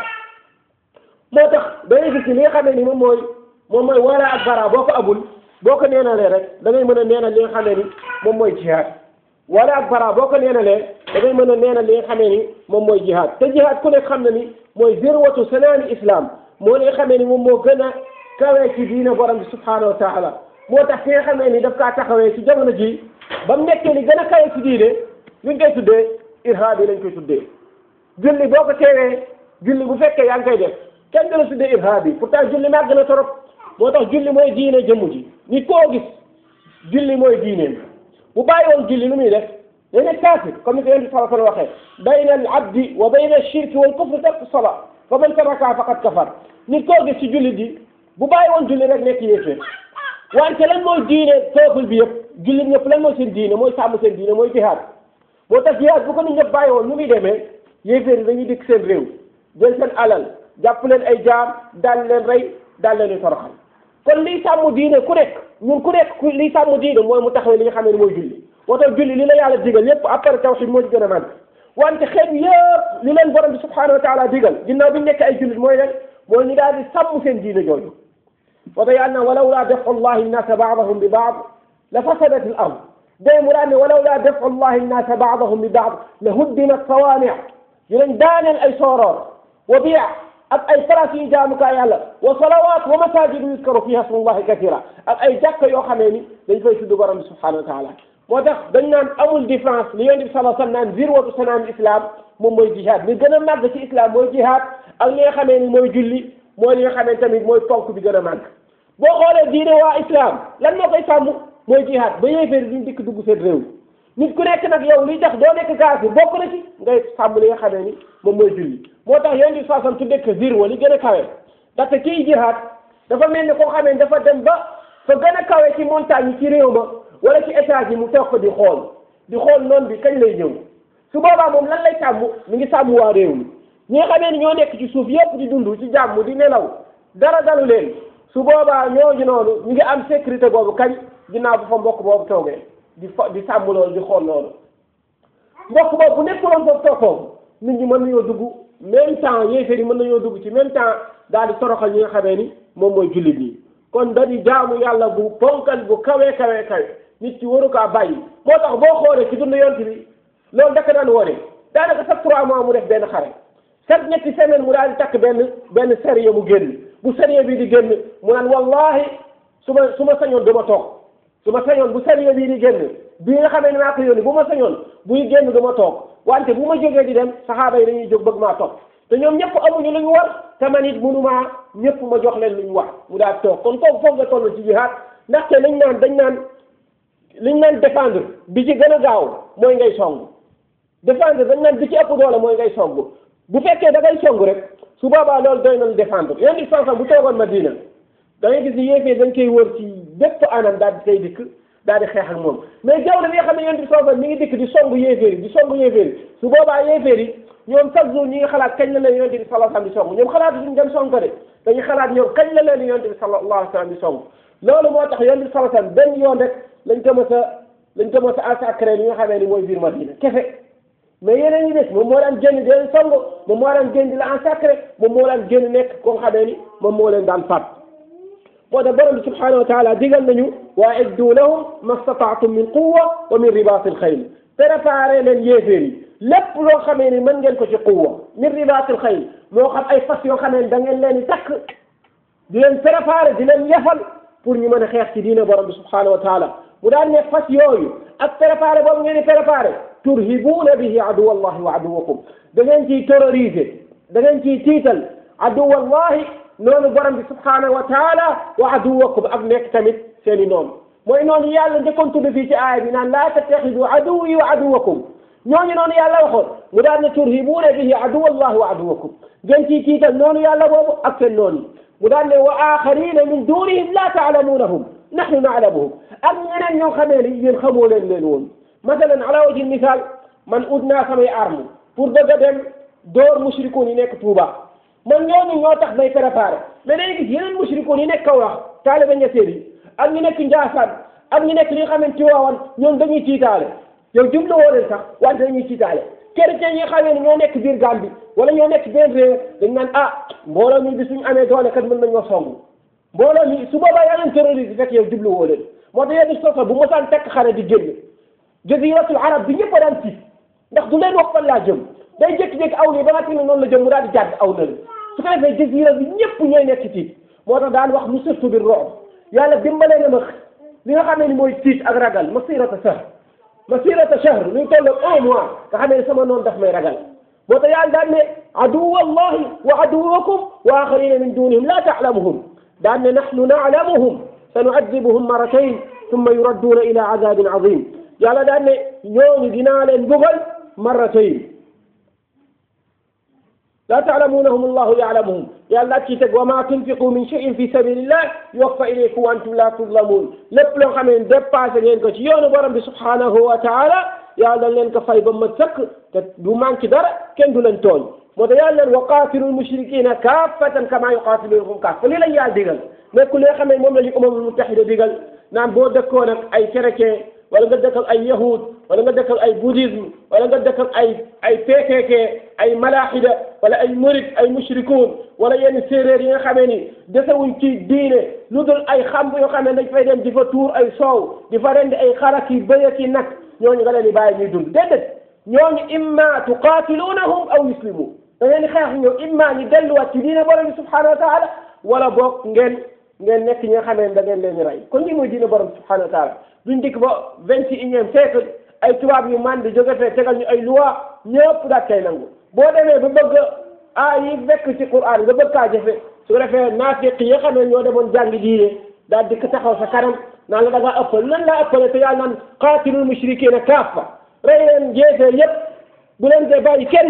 moo tax dañuy gis li nga xamee ni moom mooy moom mooy wala ak bara boo ko abul boo ko neenalee rek da ngay mën a neenal li nga xamee ni moom mooy jihaad wala ak bara boo ko neenalee da ngay mën a neenal li nga xamee ni moom mooy jihaad te jihaad ku nekk xam na ni mooy zirwatu sanaani islam moo li nga xamee ni moom moo gën a kawee ci diina borom bi subhanahu wa taala moo tax ki nga xamee ni daf kaa taxawee ci jamono ji ba mu nekkee li gën a kawee ci diine luñ koy tuddee irhaab yi lañ koy tuddee julli boo ko teewee julli bu fekkee yaa ngi koy def kenn du la tuddee irhaab yi pourtant julli màgg na torop moo tax julli mooy diine jëmm ji nit koo gis julli mooy diineem bu bàyyi woon julli lu muy def day nekk kaafir comme ni ko yonent sallallahu alayhi wa sallam waxee bayna al abdi wa bayna ashirki wal kufri tarku sala fa man taraka faqad kafar nit koo gis ci julli di bu bàyyi woon julli rek nekk yéeféer wante lan mooy diine peuple bi yëpp jullit ñëpp lan mooy seen diine mooy sàmm seen diine mooy jihaad moo tax jihaad bu ko nit ñëpp bàyyi woon nu muy demee yéeféer yi dañuy dikk seen réew jël seen alal jàpp leen ay jaam daal leen rey daal leen di toroxal kon liy sàmm diine ku nekk ñun ku nekk ku liy sàmm diine mooy mu taxawee li nga xam ne mooy julli moo tax julli li la yàlla digal lépp après tawhid moo ci gën a màgg wante xeet yëpp li leen borom bi subhanahu wa taala digal ginnaaw bi ñu nekk ay jullit mooy leen mooy ñu daal di sàmm seen diine jooju moo tax yàlla na walaw laa defu llahi nnaasa baadahum bi baad la fasadat al ard day mu daan ne walaw laa defu llahi nnaasa baadahum bi baad la huddimat sawaani dinañ daaneel ay sooroor wa biya ak ay place yu jaamukaay yàlla wa salawaat wa masajidu yuskaru fiha smullahi kathira ak ay jàkka yoo xamee ni dañ fay tudd borom bi subhanahu wa taala moo tax dañ naan amul différence li yonent bi sallallahu alayhi wa sallam naan zirwatu sanaam islam moom mooy jihad li gën a màgg ci islam mooy jihad ak li nga xamee ni mooy julli mooy li nga xamee tamit mooy ponk bi gën a màgg boo xoolee diine waa islam lan moo koy sàmm mooy jihad ba yéeféer duñ dikk dugg seen réew nit ku nekk nag yow liy tax doo nekk kaafir bokk na ci ngay sàmm li nga xamee ni moom mooy julli moo tax yonent bi sallallahu tudde ko zirwa li gën a kawe ndaxte kii jihad dafa mel ni koo xamee ni dafa dem ba fa gën a kawe ci montagne yi ci réew ma wala ci étage yi mu toog ko di xool di xool noonu bi kañ lay ñëw su boobaa moom lan lay sàmm mi ngi sàmm waa réew mi ñi nga xamee ni ñoo nekk ci suuf yépp di dund ci jàmm di nelaw dara dalu leen su boobaa ñooñu noonu ñu ngi am sécurité boobu kañ ginnaaw bu fa mbokk boobu toogee di fa di sàmm loolu di xool loolu mbokk boobu bu nekkuloon foofu toog foofu nit ñi mën nañoo dugg même temps yéeféer yi mën nañoo dugg ci même temps daal di toroxal ñi nga xamee ni moom mooy jullit ñi kon da di jaamu yàlla bu ponkal bu kawe kawe kawe nit ci waru kaa bàyyi moo tax boo xoolee ci dund yont bi loolu daka daan wone daanaka chaque trois mois mu def benn xare chaque ñetti semaine mu daal di takk benn benn sérieux mu génn bu sérieux bi di génn mu naan wallahi su ma su ma sañoon du ma toog su ma sañoon bu sérieux bii di génn bi nga xamee ne maa ko yónni bu ma sañoon buy génn du ma toog wante bu ma jógee di dem saxaaba yi dañuy jóg bëgg maa topp te ñoom ñëpp amuñu lu ñu war te man it mënumaa ñëpp ma jox leen lu ñu war mu daal toog kon kooku foog nga toll ci jihaad ndaxte lañ naan dañ naan liñ naan défendre bi ci gën a gaaw mooy ngay song défendre dañ naan bi ci ëpp doole mooy ngay song bu fekkee da ngay song rek su boobaa loolu doy na lu défendre yéen di sansan bu toogoon Madina da ngay gis ni yéefee dañ koy wër ci bépp anam daal di koy dikk daal di xeex ak moom mais jamono bi nga xam ne yéen di sansan mi ngi dikk di song yéeféer yi di song yéeféer yi su boobaa yéeféer yi ñoom chaque jour ñi ngi xalaat kañ la leen yonent bi sallallahu alayhi wasallam di song ñoom xalaat suñu dem song ko de dañuy xalaat ñoom kañ la leen yonent bi sallallahu alayhi wasallam di song loolu moo tax yonent bi sallallahu alayhi wasallam benn yoon rek lañ ko mës a lañ ko mës a massacré li nga xamee ni mooy biir Madina kese mais yeneen ñi des moom moo daan génn di leen song moom moo daan génn di la massacré moom moo daan génn nekk ko nga xamee ni moom moo leen daan faat moo tax borom bi subhanahu wa taala digal nañu wa iddu lahum mastataatum min quwwa wa min ribatil xayl préparé leen yéeféer yi lépp loo xamee ni mën ngeen ko ci quwwa min ribatil xayl moo xam ay fas yoo xamee ni da ngeen leen di takk di leen préparé di leen yefal pour ñu mën a xeex ci diine borom bi subhanahu wa taala mu daan ne fas yooyu ak préparé boobu ngeen di préparé turhibuuna bihi aduwa allahi wa aduwakum da ngeen ciy terroriser da ngeen ciy tiital aduwa allahi noonu borom bi subhanahu wa taala wa aduwakum ak nekk tamit seen i noonu mooy noonu yàlla njëkkoon tudd fii ci aaya bi naan laa tattaxidu aduwi wa aduwakum ñooñu noonu yàlla waxoon mu daan ne turhibuuna bihi aduwa allahi wa aduwakum ngeen ciy tiital noonu yàlla boobu ak seen noonu mu daan ne wa axarina min dunihim la taalamunahum nahnu naalamuhum ak ñeneen ñoo xamee ni yéen xamoo leen leen woon masalan ala wajhi misaal man ut naa samay arme pour bëgg a dem door mushrikuun yi nekk Touba man ñooñu ñoo tax may préparé mais day gis yeneen mushrikuun yi nekk Kaolack taalibe ñeseen yi ak ñu nekk Njaasaan ak ñu nekk li nga xamante Tiwaawan ñoom dañuy tiitaale yow jublu woo leen sax wante dañuy tiitaale chrétien yi nga xamee ne ñoo nekk biir Gambie wala ñoo nekk benn réew dañ naan ah mbooloo mi bi suñu amee doole kat mën nañoo song mbooloo mi su boobaa yaa leen terroriste fekk yow jublu woo leen moo tax yenn sosa bu mosaan tekk xare di génn jaziratul arab bi ñëpp a daan tiit ndax du leen wax fan laa jëm day jékki-jékki aw nii ba nga xam ne noonu la jëm mu daal di jàdd aw na su ko defee jazira bi ñëpp ñooy nekk ci tiit moo tax daan wax lu surtout bi room yàlla dimbalee na ma li nga xam ne ni mooy tiit ak ragal masirata shahr masirata shahr luy toll un mois nga xam ne sama noonu daf may ragal moo tax yàlla daan ne aduwa allahi wa aduwakum wa axarina min dunihim la taalamuhum daan ne nahnu naalamuhum sanuadibuhum maratayn thumma yuradduuna ila azabin azim yàlla daan ne ñooñu dinaa leen bugal maratayn la taalamunahum allahu yaalamuhum yàlla ci teg wa ma tunfiqu min cheyin fi sabilillah yuwaffa ilaykum wa antum la tuzlamun lépp loo xam ne dépassé ngeen ko ci yoonu borom bi subhanahu wa taala yàlla leen ko fay ba ma sëkk te du manque dara kenn du leen tooñ moo tax yàlla leen wa qaatilu lmushrikina kaffatan kama yuqatilunakum kaffa lii lañ yàlla digal nekkul li nga xam ne moom la ñu umamul mutahida digal naan boo dëkkoon ak ay chrétien wala nga dëkk ak ay yahud wala nga dëkk ak ay bouddhisme wala nga dëkk ak ay ay PKK ay malahida wala ay murid ay mushrikuun wala yenn séeréer yi nga xamee ni desewuñ ci diine lu dul ay xam yoo xam ne dañ fay dem di fa tuur ay soow di fa rendi ay xarak yi bëy ak yi nag ñooñu nga leen di bàyyi ñuy dund déedéet ñooñu imma tuqatilunahum aw yuslimu da ngeen di xeex ñoom imma ñu delluwaat ci diine borom bi subhanahu wa taala wala boog ngeen ngeen nekk ñi nga xamee ne da ngeen leen di rey kon lii mooy diine borom bi subhanahu wa taala duñ dikk ba vingt et unième siècle ay tubaab yu man di jóge fee tegal ñu ay loi ñëpp daat kay nangu boo demee ba bëgg ah yi fekk ci Qur'an nga bëgg kaa jëfe su ko defee naafiq yi nga xam ne ñoo demoon jàngi diine daal dikk taxaw sa kanam naan la da ngaa ëppal nan laa ëppale te yàlla naan qaatilul mushrikina kaffa rey leen jeefee yépp bu leen dee bàyyi kenn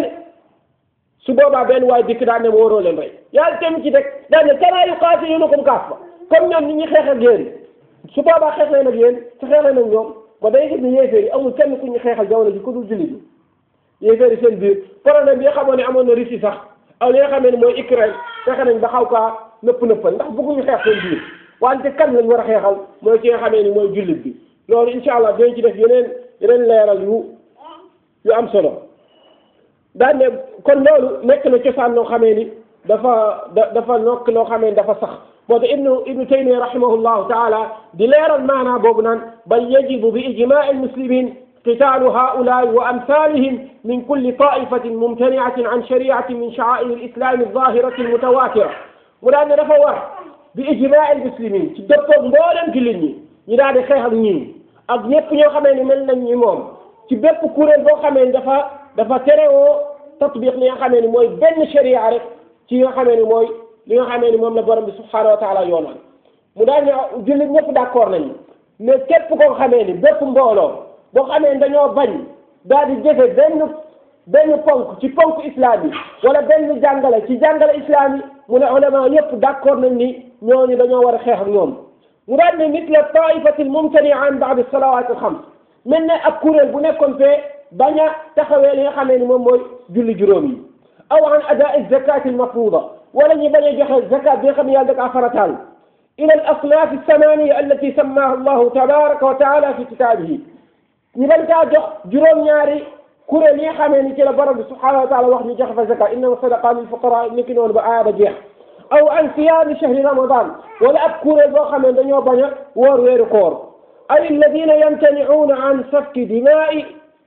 su boobaa benn waay dikk daan ne ma waroo leen rey yàlla tamit ci teg daan ne kalaa yuqaatilunakum kaffa comme ñoom ñi ñuy xeex ak yéen su boobaa xeex leen ak yéen su xeexee nag ñoom ba day gis ne yéeféer yi amul kenn ku ñu xeexal jamono ji ku dul jullit yi yéeféer yi seen biir problème bi nga xamoon ne amoon na Russie sax aw li nga xamee ne mooy Ukraine fexe nañ ba xaw kaa nëpp nëppal ndax bëgguñu xeex seen biir wante kan lañ war a xeexal mooy ki nga xamee ni mooy jullit bi loolu incha allah dinañ ci def yeneen yeneen leeral yu yu am solo daan ne kon loolu nekk na cosaan loo xamee ni dafa da dafa nokk loo xamee ni dafa sax moo tax ibnu ibnu taymiya rahimahullahu taala di leeral maanaa boobu naan bal yajibu bi ijmaai almuslimin قتال هؤلاء وأمثالهم من كل طائفة ممتنعة عن شريعة من شعائر الإسلام الظاهرة المتواترة ولأن دفا ور بإجماع المسلمين تدفق مبولا كلني يدعي خير ني ak ñëpp ñoo xamee ni mel nañ ni moom ci bépp kuréel boo xamee ni dafa dafa terewoo tatbiq li nga xamee ni mooy benn sharia rek ci nga xamee ni mooy li nga xamee ni moom la borom bi subhanahu wa taala yoonal mu daal ne jullit ñëpp d'accord nañu mais képp koo xamee ni bépp mbooloo boo xamee ni dañoo bañ daal di jëfe benn benn ponk ci ponk islam yi wala benn jàngale ci jàngale islam yi mu ne ulama yëpp d'accord nañ ni ñooñu dañoo war a xeex ak ñoom mu daal ne mitla taifati almumtania an baad salawat alxams mel ne ak kuréel bu nekkoon fee bañ a taxawee li nga xamee ni moom mooy julli juróom yi aw an adaa zakat almafruda wala ñu bañ a joxe zakat bi nga xam ne yàlla da kaa farataal ila al asnaf alsamaniya allati sammaha allahu tabaraka wa taala fi kitaabihi ñu bañ kaa jox juróom-ñaari kuréel yi nga xamee ni ci la borom bi subhanahu wa taala wax ñu joxe fa zakat innama sadaqa lil fuqara ni ki noonu ba aaya ba jeex aw an siyaami shahri ramadan wala ab kuréel boo xamee dañoo bañ a woor weeru koor ay alladina yamtaniuuna an safki dimaai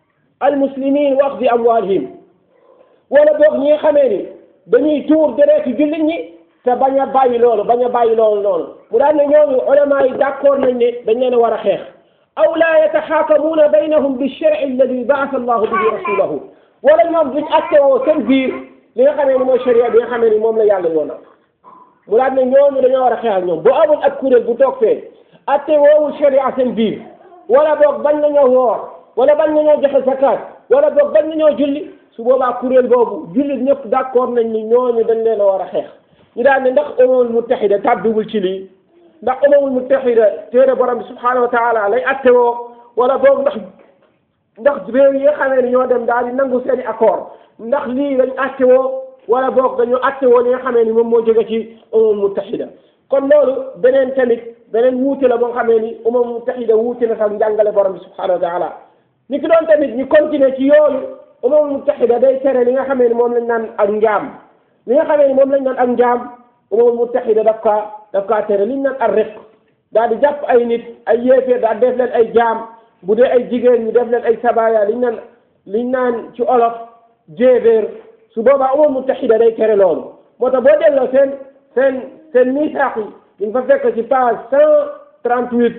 almuslimin wa axdi amwalihim wala boog ñi nga xamee ni dañuy tuur dereeti jullit ñi te bañ a bàyyi loolu bañ a bàyyi loolu noonu mu daan ne ñooñu ulama yi d'accord nañ ne dañ leen a war a xeex aw laa yataxaakamuuna baynahum bilsharci alladi baasa allahu bihi rasulahu wala ñoom duñ attewoo seen biir li nga xamee ni mooy sharia bi nga xamee ni moom la yàlla yoonal mu daal ne ñooñu dañoo war a xeex ak ñoom bu amul ak kuréel bu toog fee atte woowul sharia seen biir wala boog bañ nañoo woor wala bañ nañoo joxe zakat wala boog bañ nañoo julli su boobaa kuréel boobu jullit ñëpp d'accord nañ ni ñooñu dañ leen a war a xeex ñu daal ne ndax umamul muttahida tàbbiwul ci lii ndax umamul muttahida téere borom bi subhanahu wa taala lay atte woo wala boog ndax ndax réew yi nga xamee ni ñoo dem daal di nangu seeni accord ndax lii lañ atte woo wala boog dañu atte woo li nga xamee ni moom moo jóge ci umamul muttahida kon loolu beneen tamit beneen wuute la boo xamee ni umamul muttahida wuute na sax njàngale borom bi subhanahu wa taala ni ki doon tamit ñu continuer ci yooyu umamul muttahida day tere li nga xamee ni moom lañ naan ak njaam li nga xamee ni moom lañ naan ak njaam umamul muttahida daf kaa daf kaa tere liñ naan ak riq daal di jàpp ay nit ay yéeféer daal def leen ay jaam bu dee ay jigéen ñu def leen ay sabaya liñ naan liñ naan ci olof jéebéer su boobaa umamul muttahida day tere loolu moo tax boo delloo seen seen seen misaax yi di nga fa fekk ci page cent trente huit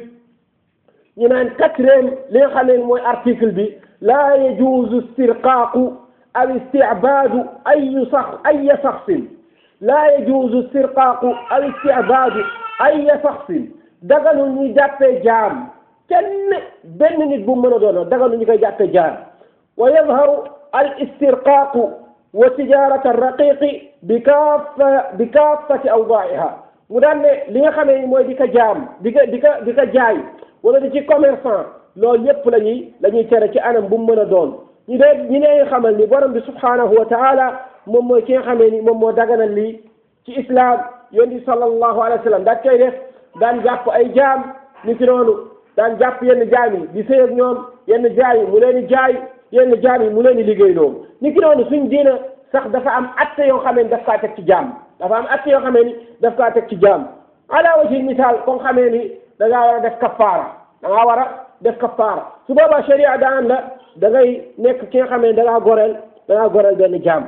ñu naan quatrième li nga xam ne mooy article bi laa yajuuzu istirqaaqu aw istibaadu ayu sax aya saxsin laa yajuuzu istirqaaqu aw istibaadu aya saxsin dagalu ñu jàppee jaam kenn benn nit bu mën a doon dagalu ñu koy jàppee jaam wa yadharu al istirqaaqu wa tijarata arraqiqi bi kaafa bi kaafati awdaa'iha mu daan ne li nga xamee ni mooy di ko jaam di ko di ko di ko jaay wala di ci commerçant loolu yépp la ñuy la ñuy tere ci anam bu mu mën a doon ñu dee ñu ne xamal ni borom bi subhanahu wa taala moom mooy ki nga xamee ni moom moo daganal lii ci islam yonent bi sallallahu alayhi wa sallam daan koy def daan jàpp ay jaam ni ki noonu daan jàpp yenn jaam yi di sëy ak ñoom yenn jaam yi mu leen di jaay yenn jaam yi mu leen di liggéey loolu ni ki noonu suñ diina sax dafa am atte yoo xamee ni daf kaa teg ci jaam dafa am atte yoo xamee ni daf kaa teg ci jaam ala wajhi misaal ko xamee ni da ngaa war a def kafaara da ngaa war a def kafaara su boobaa sharia daan la da ngay nekk ki nga xamee ni da ngaa goreel da ngaa goreel benn jaam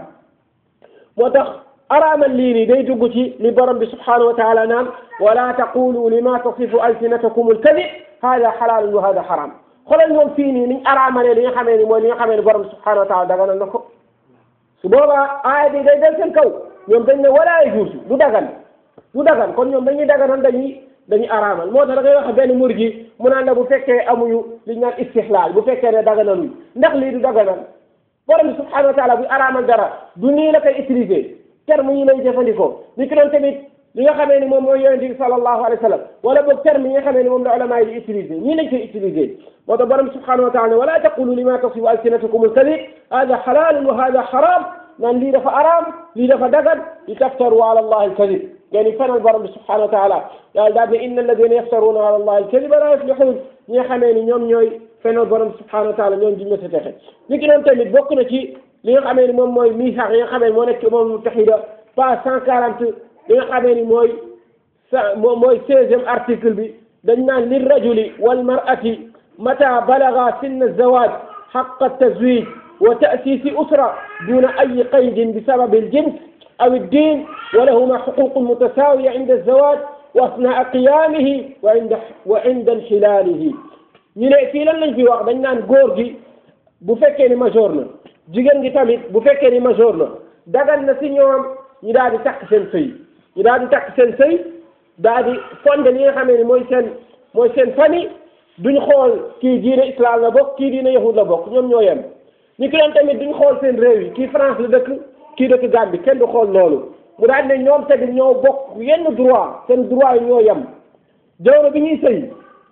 moo tax araamal lii nii day dugg ci li borom bi subhanahu wa taala naan wala taqulu lima tasifu alsinatakum alkadib hada xalaalun wa hada xaram xoolal ñoom fii nii niñ araamalee li nga xamee ni mooy li nga xamee ni borom bi subhanahu wa taala daganal na ko su boobaa aaya bi day del seen kaw ñoom dañ ne wala yajuusu du dagan du dagan kon ñoom dañuy daganal dañuy dañuy araamal moo tax da ngay wax benn mur gi mu naan la bu fekkee amuñu li ñu naan istihlaal bu fekkee ne daganaluñ ndax lii du daganal borom bi subhanahu wa taala bu araamal dara du nii la koy utiliser terme yi lay jëfandikoo ni ki doon tamit li nga xamee ni moom mooy yonente bi sallallahu alayhi wa sallam wala boog terme yi nga xamee ni moom la ulama yi di utiliser ñii lañ koy utiliser moo tax borom bi subhanahu wa taala ne wala taqulu lima tasifu alsinatukum alkadib hada xalaalun wa hada xaram naan lii dafa araam lii dafa dagan li taftaru ala allahi alkadib yani fenal borom bi subhanahu wa taala yàlla daal ne inna alladina yaftaruna ala allahi alkadiba la yuflihun ñi nga xamee ni ñoom ñooy fenal borom bi subhanahu wa taala ñoom duñ ma sa texe ni ki doon tamit bokk na ci li nga xamee ni moom mooy misax yi nga xamee ni moo nekk ci moom mutaxida page cent quarante li nga xamee ni mooy sa mooy seizième article bi dañ naan li rajuli wal mar'ati mata balaga sinna zawaj xaqa tazwij wa ta'sisi usra duna ay qaydin bi sababi aljins aw الدين ولهما حقوق متساوية عند الزواج وأثناء قيامه وعند وعند انحلاله ñu ne fii lan lañ fi wax dañ naan góor gi bu fekkee ni majeur na jigéen gi tamit bu fekkee ni majeur na dagan na si ñoom ñu daal di takk seen sëy ñu daal di takk seen sëy daal di fonde li nga xamee ni mooy seen mooy seen famille duñ xool kii diine islam la bokk kii diine yahud la bokk ñoom ñoo yem ñu ki doon tamit duñ xool seen réew yi kii France la dëkk kii dëkk Gambie kenn du xool loolu mu daal ne ñoom tamit ñoo bokk yenn droit seen droit yi ñoo yem jamono bi ñuy sëy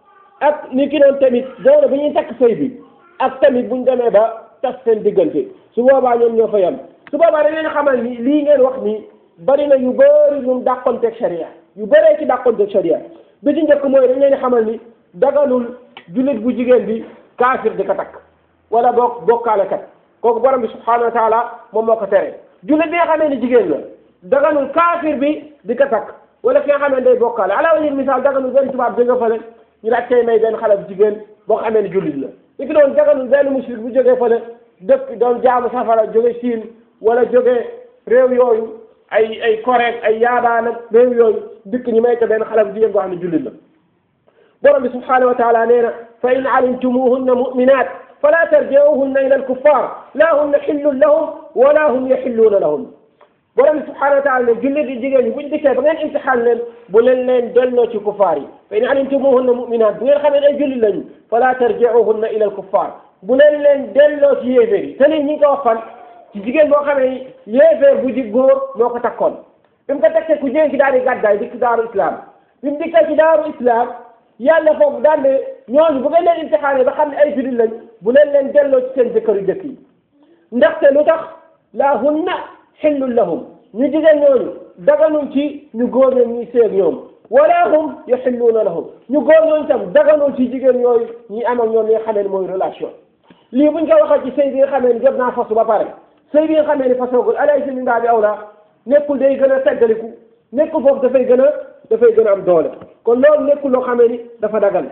ak ni ki doon tamit jamono bi ñuy takk sëy bi ak tamit buñ demee ba tas seen diggante su boobaa ñoom ñoo fa yem su boobaa dañ leen xamal ni lii ngeen wax ni bari na yu bëri ñun dàqonteeg sharia yu bëree ci dàqonteeg sharia bi ci njëkk mooy dañ leen xamal ni daganul jullit bu jigéen bi kaafir di ko takk wala boog bokkaale kat kooku borom bi subhanahu wa taala moom moo ko tere jullit bi nga xamee ni jigéen la daganul kaafir bi di ko takk wala ki nga xamee ni day bokkaale ala wajhi misaal daganul benn tubaab jóge fële ñu daal tey may benn xale bu jigéen boo xamee ni jullit la li ki doon daganul benn mushrik bu jógee fële dëkk doon jaamu safara jóge Siin wala jóge réew yooyu ay ay Corée ay yaabaan ak réew yooyu dikk ñu may ko benn xale bu jigéen boo xam ne jullit la borom bi subhanahu wa taala nee na fa in alimtumuhunna muminat fala tarji'uhunna ila alkuffar la hunna xillun lahum wala hum yaxilluuna lahum borom bi subhanahu wa taala ne jullit yi jigéen ñi buñ dikkee ba ngeen imtixaan leen bu leen leen delloo ci kuffaar yi fa in alimtumuhunna muminat bu ngeen xamee ay jullit lañu fala tarji'uhunna ila alkuffar bu leen leen delloo ci yéeféer yi te lii ñi ngi ko wax fan ci jigéen boo xamee yéeféer bu ji góor moo ko takkoon bi mu ko tekkee ku jigéen ki daal di gàddaay dikk daaru islam bi mu dikkee ci daaru islam yàlla foofu daal ne ñooñu bu ngeen leen imtixaane ba xam ne ay jullit lañ bu leen leen delloo ci seen jëkkër yu jëkk yi ndaxte lu tax laa hunna xillun lahum ñu jigéen ñooñu daganul ci ñu góor ñoom ñuy seeg ñoom wala hum yaxilluuna lahum ñu góor ñooñu tam daganul ci jigéen yooyu ñi am ak ñoom li nga xamee ne mooy relation lii buñ ko waxee ci sëy bi nga xamee ni jot naa fasu ba pare sëy bi nga xamee ni fasoogul alaysa min baabi awla nekkul day gën a teggaliku nekkul foofu dafay gën a dafay gën a am doole kon loolu nekkul loo xamee ni dafa dagan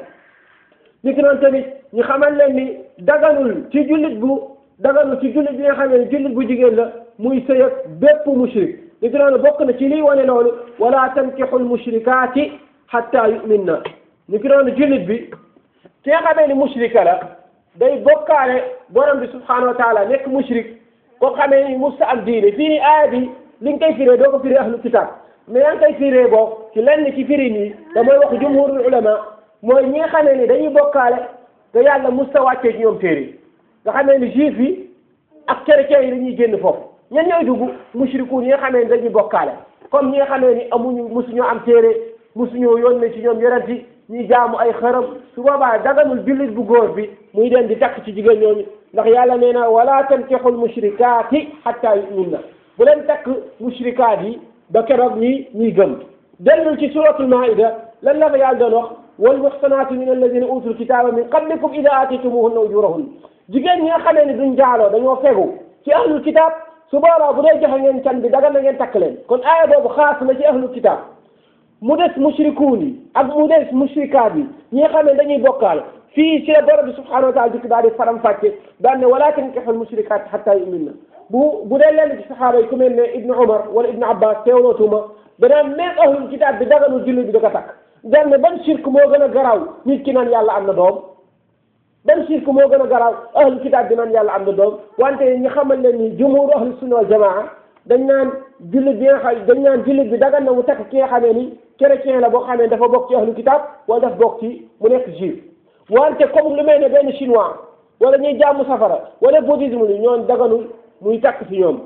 ni ki noonu tamit ñu xamal leen ni daganul ci jullit bu daganul ci jullit bi nga xamee ni jullit bu jigéen la muy sëy ak bépp mushrik ni ki noonu bokk na ci liy wane loolu wala tankixul mushrikaati hatta yuminna ni ki noonu jullit bi ki nga xamee ni mushrika la day bokkaale borom bi subhanahu wa taala nekk mushrik koo xamee ni musta am diine fii ni aaya bi li nga koy firee doo ko firee ahlu kitab mais yaa ngi koy firee boo ci lenn ci firi nii te mooy wax jumhurul ulama mooy ñi nga xamee ni dañuy bokkaale te yàlla musta wàccee ci ñoom téere nga xamee ni juif yi ak chrétiens yi dañuy génn foofu ñen ñooy dugg mushrikuun yi nga xamee ni dañuy bokkaale comme ñi nga xamee ni amuñu musuñoo am téere musuñoo yónnee ci ñoom yonent yi ñuy jaamu ay xërëm su boobaa daganul jullit bu góor bi muy dem di takk ci jigéen ñooñu ndax yàlla nee na wala tankixul mushrikaati hatta yuminna bu leen takk mushrikaat yi ba keroog ñi ñuy gëm dellul ci suratul maida lan la fa yàlla doon wax wal muxsanaatu min alladina utul kitaaba min qablikum ida atitumuhunna ujurahun jigéen ñi nga xamee ni duñ jaaloo dañoo fegu ci ahlul kitaab su boobaa bu dee joxe ngeen can bi dagal na ngeen takk leen kon aaya boobu xaas na ci ahlul kitaab mu des mushrikuun yi ak mu des mushrikaat yi ñi nga xam ne dañuy bokkaal fii ci la borom bi subhanahu wa taala dikk daal di faram fàcce daan ne wala tankixul mushrikaat xatta yuminna bu bu dee lenn ci saxaaba yi ku mel ne Ibnu Umar wala Ibnu Abbas teewlootuma danaan même ahlul kitaab bi daganul jullit bi da ko takk daan ne ban shirk moo gën a garaaw nit ki naan yàlla am na doom ban shirk moo gën a garaaw ahlul kitaab bi naan yàlla am na doom wante ñi xamal leen ni jumhur ahlu sunna wal jamaa dañ naan jullit bi nga xam dañ naan jullit bi dagan na mu takk ki nga xamee ni chrétien la boo xamee dafa bokk ci ahlu kitaab wala daf bokk ci mu nekk juif wante comme lu mel ne benn chinois wala ñuy jaamu safara wala bouddhisme li ñoon daganul muy takk ci ñoom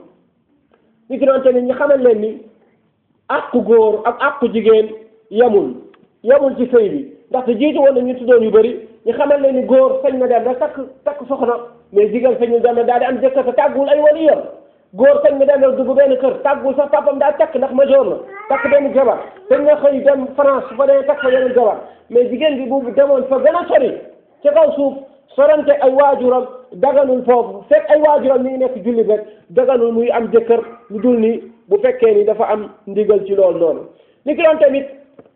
ñu ki doon tamit ñu xamal leen ni àqu góor ak àqu jigéen yemul yemul ci sëy bi ndaxte jiitu woon na ñu tuddoon yu bëri ñu xamal leen ni góor sañ na dem rek takk takk soxna mais jigéen sañul dem rek daal di am jëkkër te tàggul ay waliyam góor sañ na dem rek dugg benn kër tàggul sax papam daa takk ndax major na takk benn jabar sañ na xëy dem France su fa demee takk fa yeneen jabar mais jigéen bi bu demoon fa gën a sori ca kaw suuf sorante ay waajuram daganul foofu fekk ay waajuram ñu ngi nekk jullit rek daganul muy am jëkkër lu dul ni bu fekkee ni dafa am ndigal ci loolu noonu ni ki doon tamit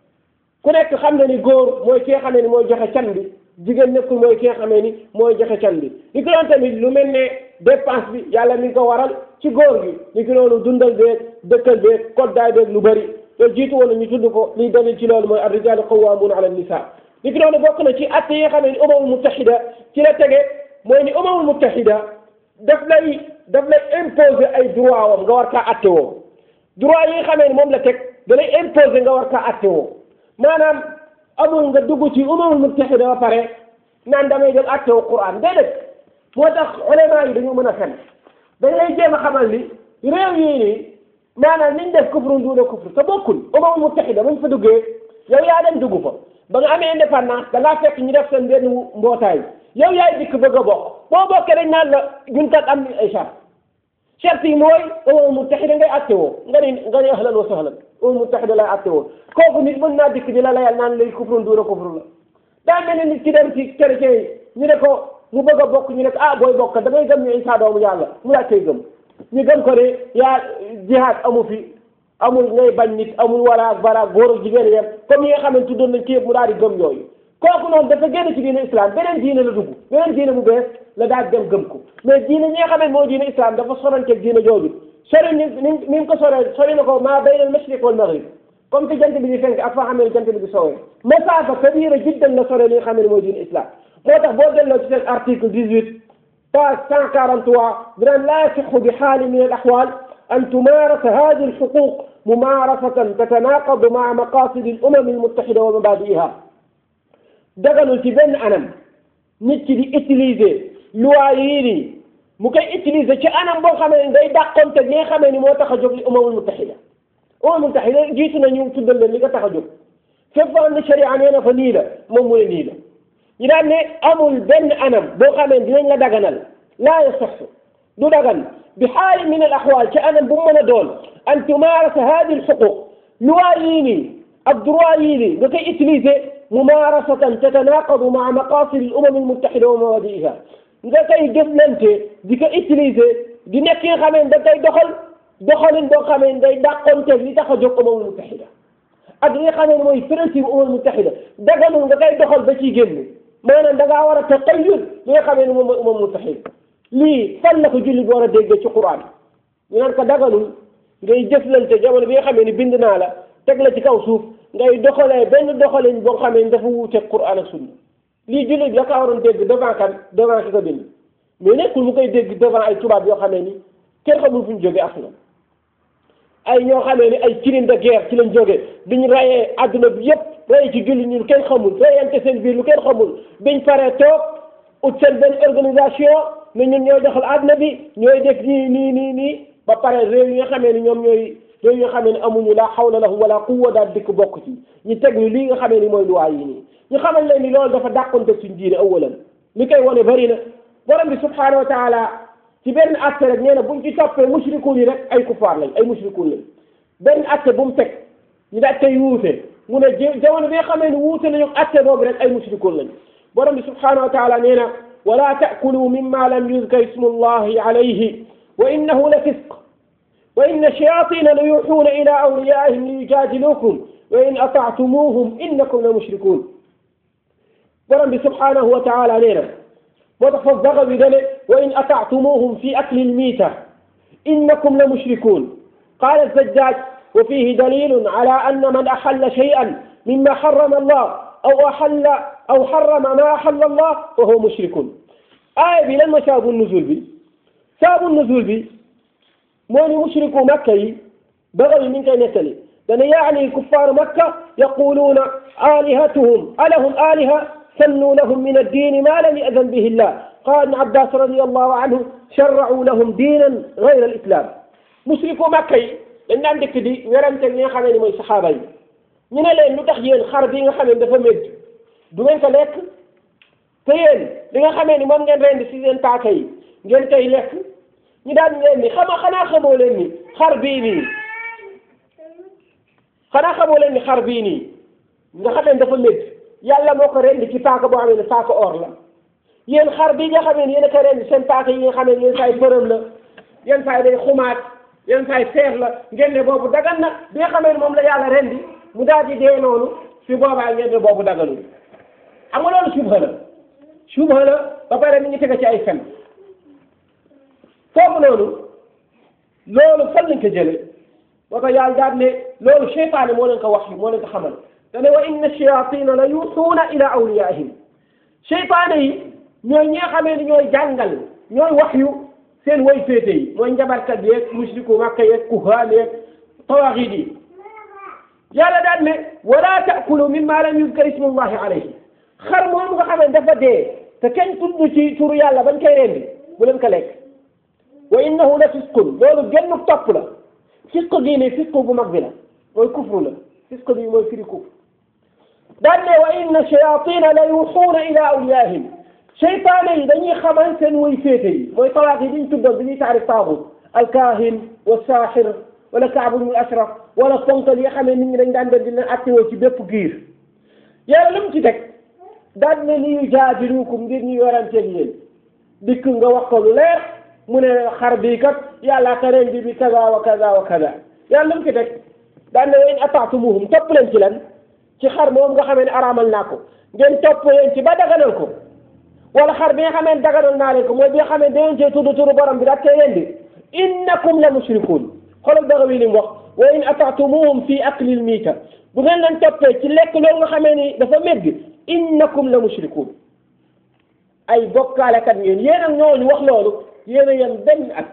ku nekk xam na ni góor mooy ki nga xamee ni mooy joxe can bi jigéen nekkul mooy ki nga xamee ni mooy joxe can bi ni ki doon tamit lu mel ne dépense bi yàlla mi ngi ko waral ci góor gi ni ki noonu dundal beeg dëkkal beeg koddaay beeg lu bëri te jiitu woon na ñu tudd ko liy dalil ci loolu mooy ar-rijaalu qawwaamuuna ala nisaa li ki doon bokk na ci atte yi nga xam ne umamul muttahida ci la tege mooy ni umamul muttahida daf lay daf lay imposer ay droit wam nga war kaa atte woo droit yi nga xamee ni moom la teg da lay imposer nga war kaa atte woo maanaam amul nga dugg ci umamul muttahida ba pare naan damay jël atte woo Qur'an déedéet moo tax ulama yi dañu mën a fen dañ lay jéem a xamal ni réew yii nii maanaam niñ def kufru duuna kufru te bokkul umamul muttahida bañ fa duggee yow yaa dem dugg fa ba nga amee indépendance da ngaa fekk ñu def seen benn mbootaay yow yaay dikk bëgg a bokk boo bokkee dañ naan la ñun kat am ay charte charte yi mooy umamul muttahida ngay atte woo nga ni nga ni ahlan wa sahlan umamul muttahida lay atte woo kooku nit mën naa dikk di la layal naan lay kufru duuna kufru la daa mel ni nit ki dem ci chrétien yi ñu ne ko mu bëgg a bokk ñu ne ko ah booy bokk da ngay gëm ñu Isaa doomu yàlla mu laa koy gëm ñu gëm ko ne yaa jihaad amu fi amul ngay bañ nit amul waraak baraak góor ak jigéen yem comme yi nga xam ne tuddoon nañ ci yëpp mu daal di gëm yooyu kooku noonu dafa génn ci diine islam beneen diine la dugg beneen diine bu bees la daal dem gëm ko mais diine ñi nga xam ne moo diine islam dafa soranteeg diine jooju sori ni ni ni ko soree sori na ko maa bayna al mashriq wal maghrib comme que jant bi di fenk ak fa xam ne jant bi di sowee masaafa kabira jiddan la sore li nga xam ne mooy diine islam moo tax boo delloo ci seen article 18 page 143 dinaan laa yasixu bi xaali min al axwaal أن تمارس هذه الحقوق ممارسة تتناقض مع مقاصد الأمم المتحدة ومبادئها daganul ci benn anam nit ki di utiliser loi yii nii mu koy utiliser ci anam boo xamee ni day dàqonte li nga xamee ni moo tax a jóg li umamul muttaxida umamul muttaxida jiitu na ñu tuddal leen li nga tax a jóg fépp foo xam ne sharia nee na fa nii la moom mu ne nii la ñu daan ne amul benn anam boo xamee dinañ la daganal laa yasaxu du dagan bi xaali min al axwaal ci anam bu mu mën a doon an tumaarasa hadi al xuquq loi yii nii ak droit yii nii nga koy utiliser mumaarasatan tatanaqadu maa maqasid al umam al muttaxida wa mabadiiha nga koy jëflante di ko utiliser di nekk yi nga xamee da koy doxal doxalin boo xamee day dàqonte li tax a jóg umam al muttaxida ak li nga xamee mooy principe umam al muttaxida daganul nga koy doxal ba ciy génn maanaam da ngaa war a taqayyud li nga xamee ne moom mooy umam al muttaxida lii fan la ko julli bi war a déggee ci Qur'an ñu naan ko daganul ngay jëflante jamono bi nga xamee ni bind naa la teg la ci kaw suuf ngay doxalee benn doxalin boo xamee ni dafa wuuteeg Qur'an ak sunna lii julli bi da kaa waroon dégg devant kan devant ki ko bind mais nekkul mu koy dégg devant ay tubaab yoo xamee ni kenn xamul fu ñu jógee aslan ay ñoo xamee ni ay crimes de guerre ci lañ jógee biñ rayee adduna bi yépp rayee ci julli ñu kenn xamul rayante seen biir lu kenn xamul biñ paree toog ut seen benn organisation ne ñun ñooy doxal àdduna bi ñooy def nii nii nii nii ba pare réew yi nga xamee ni ñoom ñooy réew yi nga xamee ni amuñu la hawla lahum wala quwwa daal dikk bokk ci ñu teg ñu lii nga xamee ni mooy luwaa yi nii ñu xamal leen ni loolu dafa dàqonte suñ diine awalan li koy wane bari na borom bi subhanahu wa taala ci benn atte rek nee na buñ ci toppee mushrikuun yi rek ay kufaar lañ ay mushrikuun lañ benn atte bu mu teg ñu daal koy wuute mu ne jamono bi nga xamee ni wuute nañu atte boobu rek ay mushrikuun lañ borom bi subhanahu wa taala nee na ولا تأكلوا مما لم يذكر اسم الله عليه وإنه لفسق وإن الشياطين ليوحون إلى أوليائهم ليجادلوكم وإن أطعتموهم إنكم لمشركون ورب سبحانه وتعالى لنا وتحفظ بذلك وإن أطعتموهم في أكل الميتة إنكم لمشركون قال الزجاج وفيه دليل على أن من أحل شيئا مما حرم الله أو أحل أو حرم ما أحل الله وهو مشرك آية بي لما سابوا النزول بي سابوا النزول بي موني مشرك مكة بغي من كان يتلي لأن يعني كفار مكة يقولون آلهتهم ألهم آلهة سنوا لهم من الدين ما لم يأذن به الله قال ابن عباس رضي الله عنه شرعوا لهم دينا غير الإسلام مشرك مكة لأن عندك دي ورمت اللي خمني من صحابي ñu ne leen lu tax yéen xar bi nga xam ne dafa médd du ngeen ko lekk te yéen li nga xamee ni moom ngeen rendi si seen paaka yi ngeen koy lekk ñu daan leen ni xama xanaa xamoo leen ni xar bii nii xanaa xamoo leen ni xar bii nii nga xamee ni dafa médd yàlla moo ko rendi ci paaka boo xamee ne paaka or la yéen xar bii nga xamee ni yéen a ko rendi seen paaka yi nga xamee ni yéen saay përëm la yéen saay day xumaat yéen saay seer la ngeen ne boobu dagan na bi nga xamee ni moom la yàlla rendi mu daal di dee noonu fi boobaa ngeen ne boobu daganul xam nga loolu subha la subha la ba pare mi ngi tege ci ay fen foofu noonu loolu fan lañ ko jële ba ko yàlla daal ne loolu seytaane moo leen ko wax moo leen ko xamal dane wa inna shayatina la yuuxuuna ila awliyaihim seytaane yi ñooy ñi nga xamee ni ñooy jàngal ñooy wax yu seen way féete yi mooy njabarkat yeeg musriku makka yeeg kuhaan yeeg tawaaxid yi yàlla daan ne wala taakulu mimma lam yuzkar ismullahi alayhi xar moom nga xamee dafa dee te kenn tudd ci turu yàlla bañ koy rendi bu leen ko lekk wa innahu la fisqun loolu genn topp la fisq gii nii fisq bu mag bi la mooy kufru la fisq bi mooy firi kufr daan ne wa inna shayatina la yuxuuna ila awliyaahim seytaane yi dañuy xamal seen way féete yi mooy tawaaq yi diñ tuddoon bi ñuy taarif taaxut alkaahin wa saaxir wala kaabu bnu ashraf wala ponkal yi nga xam ne nit ñi dañ daan dem di leen attewoo ci bépp giir yàlla lu mu ci teg daan ne li yujaadilukum ngir ñu yoranteeg yéen dikk nga wax ko lu leer mu ne xar bii kat yàlla ka rendi bi kaza wa kaza wa kaza yàlla lu mu ci teg daan ne wa in ataatumuhum topp leen ci lan ci xar moom nga xamee ne araamal naa ko ngeen topp leen ci ba daganal ko wala xar bi nga xamee ne daganal naa leen ko mooy bi nga xamee ne dañoo cee tudd turu borom bi daal cee rendi innakum la mushrikuun xoolal Bagawi li mu wax wa in ataatumuhum fi akli lmiita bu ngeen leen toppee ci lekk loolu nga xamee ni dafa mégg innakum la mushrikuun ay bokkaalekat ngeen yéen ak ñooñu wax loolu yéen a yem benn at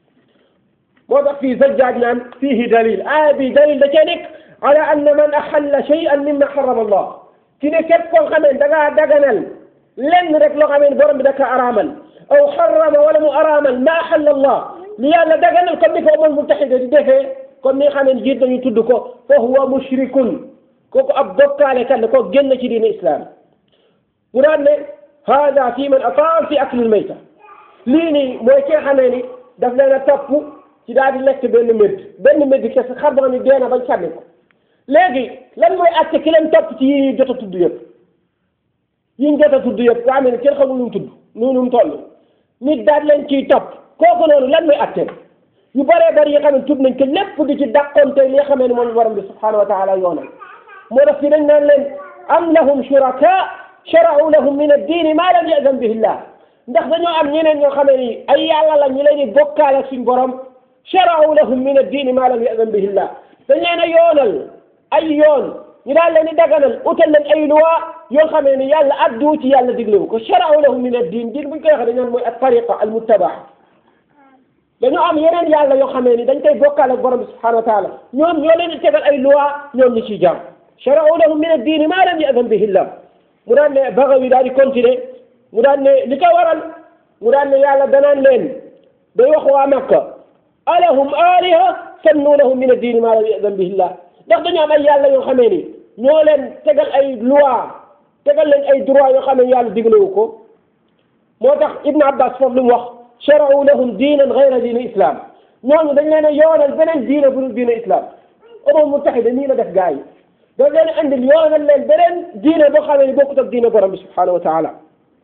moo tax fii Zajjaaj naan fiihi dalil aaya bi dalil da cee nekk ala anna man axalla shay'an mimma harrama Allah ci ne képp koo xamee da ngaa daganal lenn rek loo xamee borom bi da ka araamal aw harrama wala mu araamal ma axalla Allah li yàlla daganal comme ni ko ummal muttaxida di defee comme ni nga xam ne jiit nañu tudd ko fa huwa mushrikun kooku ab bokkaale kan ko génn ci diine islam mu daan ne hada fi man ataa fi akli lmayta lii nii mooy ki nga xamee ni daf leen a topp ci daal di lekk benn médd benn médd kese xar boo xam ne dee na bañ sànni ko léegi lan mooy àtte ki leen topp ci yi ñu jot a tudd yëpp yi ñu jot a tudd yëpp nga xam ne kenn xamul nu mu tudd nu mu toll nit daal leen ciy topp kooku noonu lan mooy àtte yu bëree bëri yi nga xam ne tudd nañ ko lépp di ci dàqonte li nga xamee ne moom borom bi subhanahu wa taala yoonal moo tax fi dañ naan leen am lahum shuraka shara'u lahum min ad-diini maa lam ya'zan bihi llah ndax dañoo am ñeneen ñoo xamee ni ay yàlla la ñu leen di bokkaale ak suñ borom shara'u lahum min ad-diini maa lam ya'zan bihi llah dañ leen a yoonal ay yoon ñu daal leen di daganal utal leen ay loi yoo xamee ni yàlla addu ci yàlla diglewu ko shara'u lahum min ad-diin diin buñ koy waxee dañ naan mooy at-tariqa al-muttabaa dañoo am yeneen yàlla yoo xamee ni dañ koy bokkaale ak borom bi subhanahu wa taala ñoom ñoo leen di tegal ay loi ñoom ñu ciy jàmm shara'u lahum min ad-diini maa lam ya'zan bihi llah mu daan ne Bagawi daal di continuer mu daan ne li ko waral mu daan ne yàlla danaan leen day wax waa Makka alahum aliha sannu lahum min ad-diini maa lam ya'zan bihi llah ndax dañoo am ay yàlla yoo xamee ni ñoo leen tegal ay loi tegal leen ay droit yoo xam ne yàlla diglewu ko moo tax Ibn Abbas foofu lu mu wax shara'u lahum diinan ghayra diini islam ñooñu dañ leen a yoonal beneen diine bu dul diine islam Umar Muttaxida nii la def gaa yi dañ leen andil yoonal leen beneen diine boo xamee ni bokkut ak diine borom bi subhanahu wa taala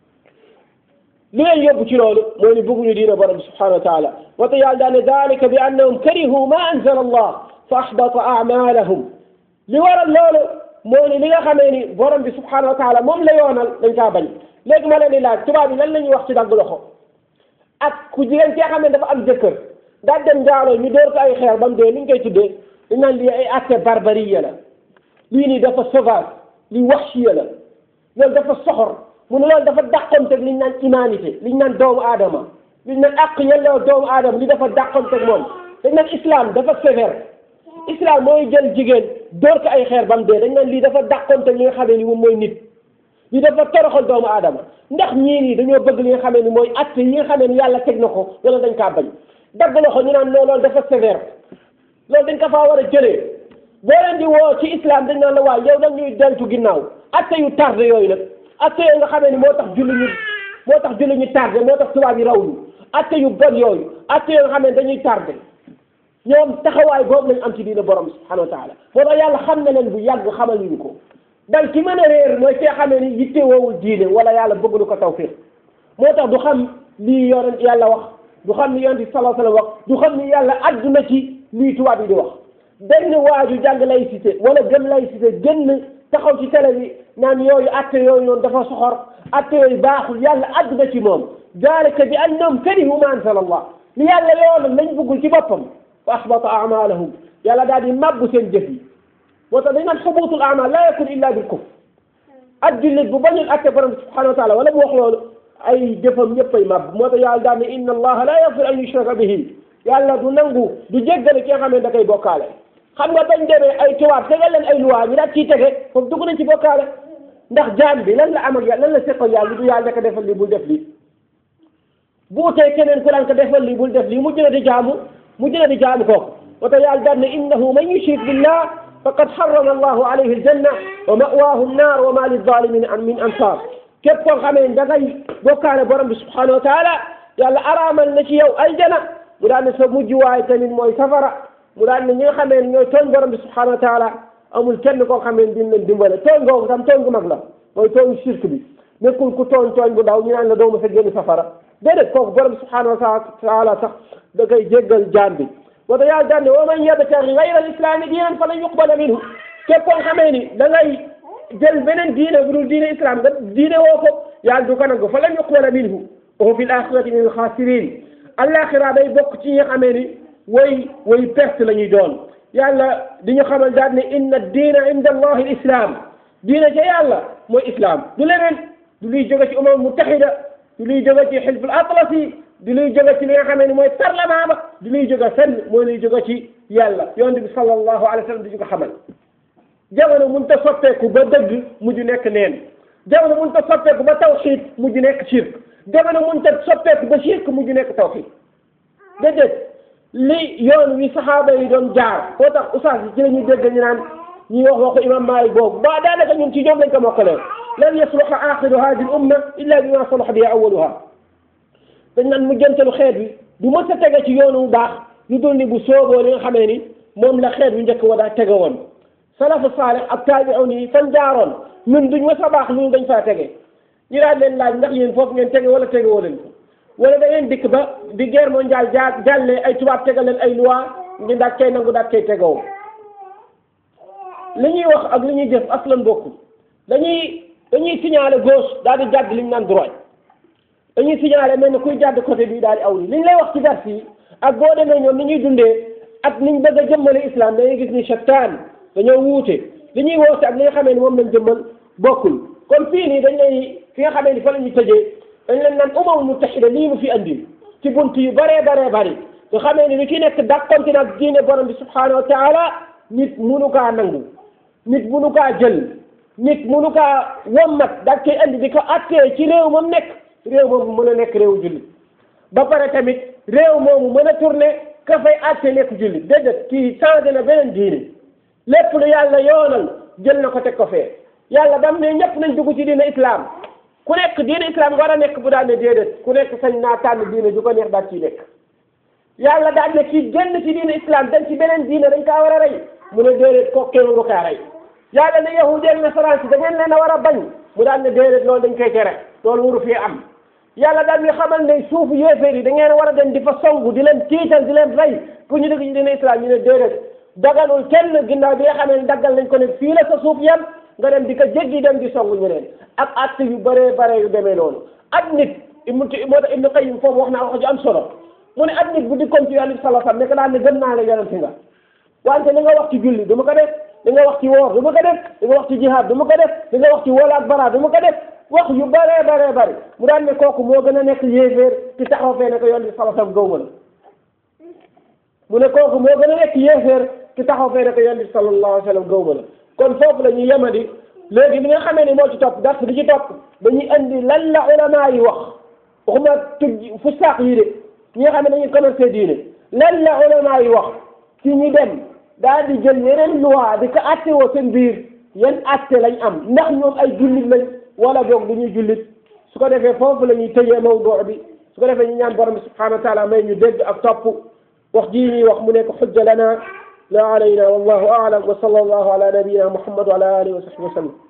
li leen yóbbu ci loolu mooy ni bëgguñu diine borom bi subhanahu wa taala wa te yàlla daal ne dalika bi annahum karihu ma anzala allah fa ahbata amalahum li waral loolu mooy ni li nga xamee ni borom bi subhanahu wa taala moom la yoonal dañ kaa bañ léegi ma leen di laaj tubaab yi lan la ñuy wax ci dagg loxo ak ku jigéen ci nga xam ne dafa am jëkkër daal dem njaaloo ñu door ko ay xeer ba mu dee ni ñu koy tuddee dañ naan lii ay acte barbarie la lii nii dafa sauvage lii wahshiya la loolu dafa soxor mu ne loolu dafa dàqonteeg li ñu naan humanité li ñu naan doomu aadama li ñu naan àq yelloo doomu aadama li dafa dàqonteeg moom dañ naan islam dafa sévère islam mooy jël jigéen door ko ay xeer ba mu dee dañ naan lii dafa dàqonteeg li nga xamee ni moom mooy nit lii dafa toroxal doomu aadama ndax ñii nii dañoo bëgg li nga xamee ni mooy acte yi nga xamee ni yàlla teg na ko wala dañ kaa bañ dagg loxo ñu naan loolu dafa sévère loolu dañ ko faa war a jëlee boo leen di woo ci islam dañ naan la waaye yow dañuy deltu ginnaaw acte yu tardé yooyu nag acte yooyu nga xamee ni moo tax julli ñu moo tax julli ñu tardé moo tax tubaab yi raw ñu acte yu bon yooyu acte yooyu nga xam ne dañuy tardé ñoom taxawaay boobu lañ am ci diina borom subhanahu wa taala moo tax yàlla xam na leen bu yàgg xamal ñu ko dal ki mën a réer mooy kee xamee ni yitte woowul diine wala yàlla bëgg lu ko tawfiq moo tax du xam lii yonent yàlla wax du xam ni yonent bi sallallahu alayhi wa sallam wax du xam ni yàlla adduna ci lii tubaab yi di wax benn waaju jàng laïcité wala gëm laïcité génn taxaw ci télé bi naan yooyu atte yooyu noonu dafa soxor atte yooyu baaxul yàlla adduna ci moom dalika bi annahum karihu ma anzala allah li yàlla yoonal lañ bëggul ci boppam fa asbata amalahum yàlla daal di mabbu seen jëf yi moo tax dañ naan xubuutul amal la yakun illa bil kufr ak jullit bu bañul atte borom bi subhanahu wa taala wala mu wax loolu ay jëfam ñëppay màbb moo tax yàlla daal ne inna allaha la yaghfir an yushraka bihi yàlla du nangu du jéggale ki nga xam ne da koy bokkaale xam nga bañ demee ay tubaab tegal leen ay luwaa ñu daal ciy tege foofu dugg nañ ci bokkaale ndax jaam bi lan la am ak yàlla lan la seqal yàlla du yàlla ko defal lii bul def lii bu utee keneen ku daan ko defal lii bul def lii mujj na di jaamu mujj na di jaamu kooku moo tax yàlla daal ne innahu man yushrik billah faqad harrama allahu alayhi aljanna wa ma'waahu annaar wa ma lizzalimina min ansar képp koo xamee da ngay bokkaale borom bi subhanahu wa taala yàlla araamal na ci yow aljana mu daan ne sa mujj waay tamit mooy safara mu daan ne ñi nga xamee ne ñooy tooñ borom bi subhanahu wa taala amul kenn koo xamee ne dina leen dimbale tooñ googu tam tooñ gu mag la mooy tooñ shirk bi nekkul ku tooñ tooñ bu ndaw ñu naan la doo ma sa génn safara déedéet kooku borom bi subhanahu wa taala sax da koy jéggal jaam bi moo tax yàlla daan ne wa man yabtaghi ghayra al-islami diinan falan yuqbala minhu képp koo xamee ni da ngay jël beneen diine bu dul diine islam nga diine woo ko yàlla du ko nangu falan yuqbala minhu wa huwa fil akhirati min al-khasirin alaxira day bokk ci ñi nga xamee ni way way perte la ñuy doon yàlla di ñu xamal daal ne inna diina inda allahi al-islam diine ca yàlla mooy islam du leneen du luy jóge ci umam mutahida du luy jóge ci xilf al-atlasi di luy jóge ci li nga xamee ni mooy parlement ba di luy jóge fenn mooy luy jóge ci yàlla yonent bi sallallahu alayhi wa sallam di ñu ko xamal jamono mun ta soppeeku ba dëgg mujj nekk neen jamono mun ta soppeeku ba tawxiid mujj nekk shirk jamono mun ta soppeeku ba shirk mujj nekk tawxiid déedéet li yoon wi saxaaba yi doon jaar koo tax oustaz yi ci la ñuy dégg ñu naan ñuy wax waxu imam Maalik boobu ba daanaka ñun ci ñoom lañ ko mokkalee lan yasluha axiru hadi l umma illa bima salaha bihi awaluha dañ naan mujjantalu xeet wi du mës a tege ci yoonu bu baax lu dul ni bu sooboo li nga xamee ni moom la xeet wi njëkk wa daa tege woon salafu saalih ak taabi'un yi fan jaaroon ñun duñ mës a baax lu dañ faa tege ñu daan leen laaj ndax yéen foofu ngeen tege wala tege woo leen ko wala da ngeen dikk ba di guerre mondiale jaa jàllee ay tubaab tegal leen ay loi ngeen daal kay nangu daal kay tegoo li ñuy wax ak li ñuy jëf aslan bokkul dañuy dañuy signaler gauche daal di jàdd li ñu naan droite dañuy signaler mel ne kuy jàdd côté bii daal di aw li ñu lay wax ci dars yi ak boo demee ñoom ni ñuy dundee ak niñ bëgg a jëmmale islam dañuy gis ni shattaan dañoo wuute li ñuy woote ak li nga xamee ni moom lañ jëmmal bokkul kon fii nii dañ lay fi nga xamee ni fa la ñuy tëjee dañ leen naan umamul mutahida lii mu fi andi ci bunt yu bëree bëree bëri nga xamee ni lu ci nekk dàqonti nag diine borom bi subhanahu wa taala nit munu kaa nangu nit munu kaa jël nit munu kaa wommat daal koy andi di ko attee ci réew moom nekk réew moomu mën a nekk réew jullit ba pare tamit réew moomu mën a tourné ka fay atte nekk jullit déedéet kii changé na beneen diine lépp lu yàlla yoonal jël na ko teg ko fee yàlla dam ne ñëpp nañ dugg ci diine islam ku nekk diine islam war a nekk bu daal ne déedéet ku nekk sañ naa tànn diine ju ko neex daal ciy nekk yàlla daal ne kii génn ci diine islam dem ci beneen diine dañ kaa war a rey mu ne déedéet kooku kenn waru kaa rey yàlla ne yahudi ak nasaraan si da ngeen leen a war a bañ mu daal ne déedéet loolu dañ koy tere loolu waru fee am yàlla daal ñu xamal ne suufu yéeféer yi da ngeen war a dem di fa songu di leen tiital di leen rey pour ñu dugg ci diine islam ñu ne déedéet daganul kenn ginnaaw bi nga xamee ne daggal nañ ko ne fii la sa suuf yem nga dem di ko jéggi dem di songu ñeneen ak acte yu bëree bare yu demee noonu ak nit moo tax Ibnu Qayyim foofu wax naa wax ju am solo mu ne ak nit bu dikkoon ci yonent bi sallallahu alayhi wasallam ne ko daal ne gëm naa la yonent nga wante li nga wax ci julli du ma ko def li nga wax ci woor du ma ko def li nga wax ci jihaad du ma ko def li nga wax ci wala ak bara du ma ko def wax yu bëree bëree bëri mu daan ne kooku moo gën a nekk yéeféer ci taxaw fee ne ko yonent bi sallallahu alayhi wasallam gëw ma la mu ne kooku moo gën a nekk yéeféer ci taxaw fee ne ko yonent bi sallallahu alayhi wasallam gëw ma la kon foofu la ñuy yemandi léegi li nga xamee ni moo ci topp dars di ci topp dañuy andi lan la ulama yi wax waxuma tuj fu saax yi de ñi nga xam ne dañuy commercé diine lan la ulama yi wax ci ñi dem daal di jël yeneen loi di ko atte woo seen biir yan atte lañ am ndax ñoom ay jullit lañ wala boog du ñuy jullit su ko defee foofu la ñuy tëjee mawduu bi su ko defee ñu ñaan borom bi subhanahu wa taala may ñu dégg ak topp wax jii ñuy wax mu nekk xujja lana la alayna wallahu a'lam wa sallallahu ala nabiyyina muhammad wa ala alihi wa sahbihi wa sallam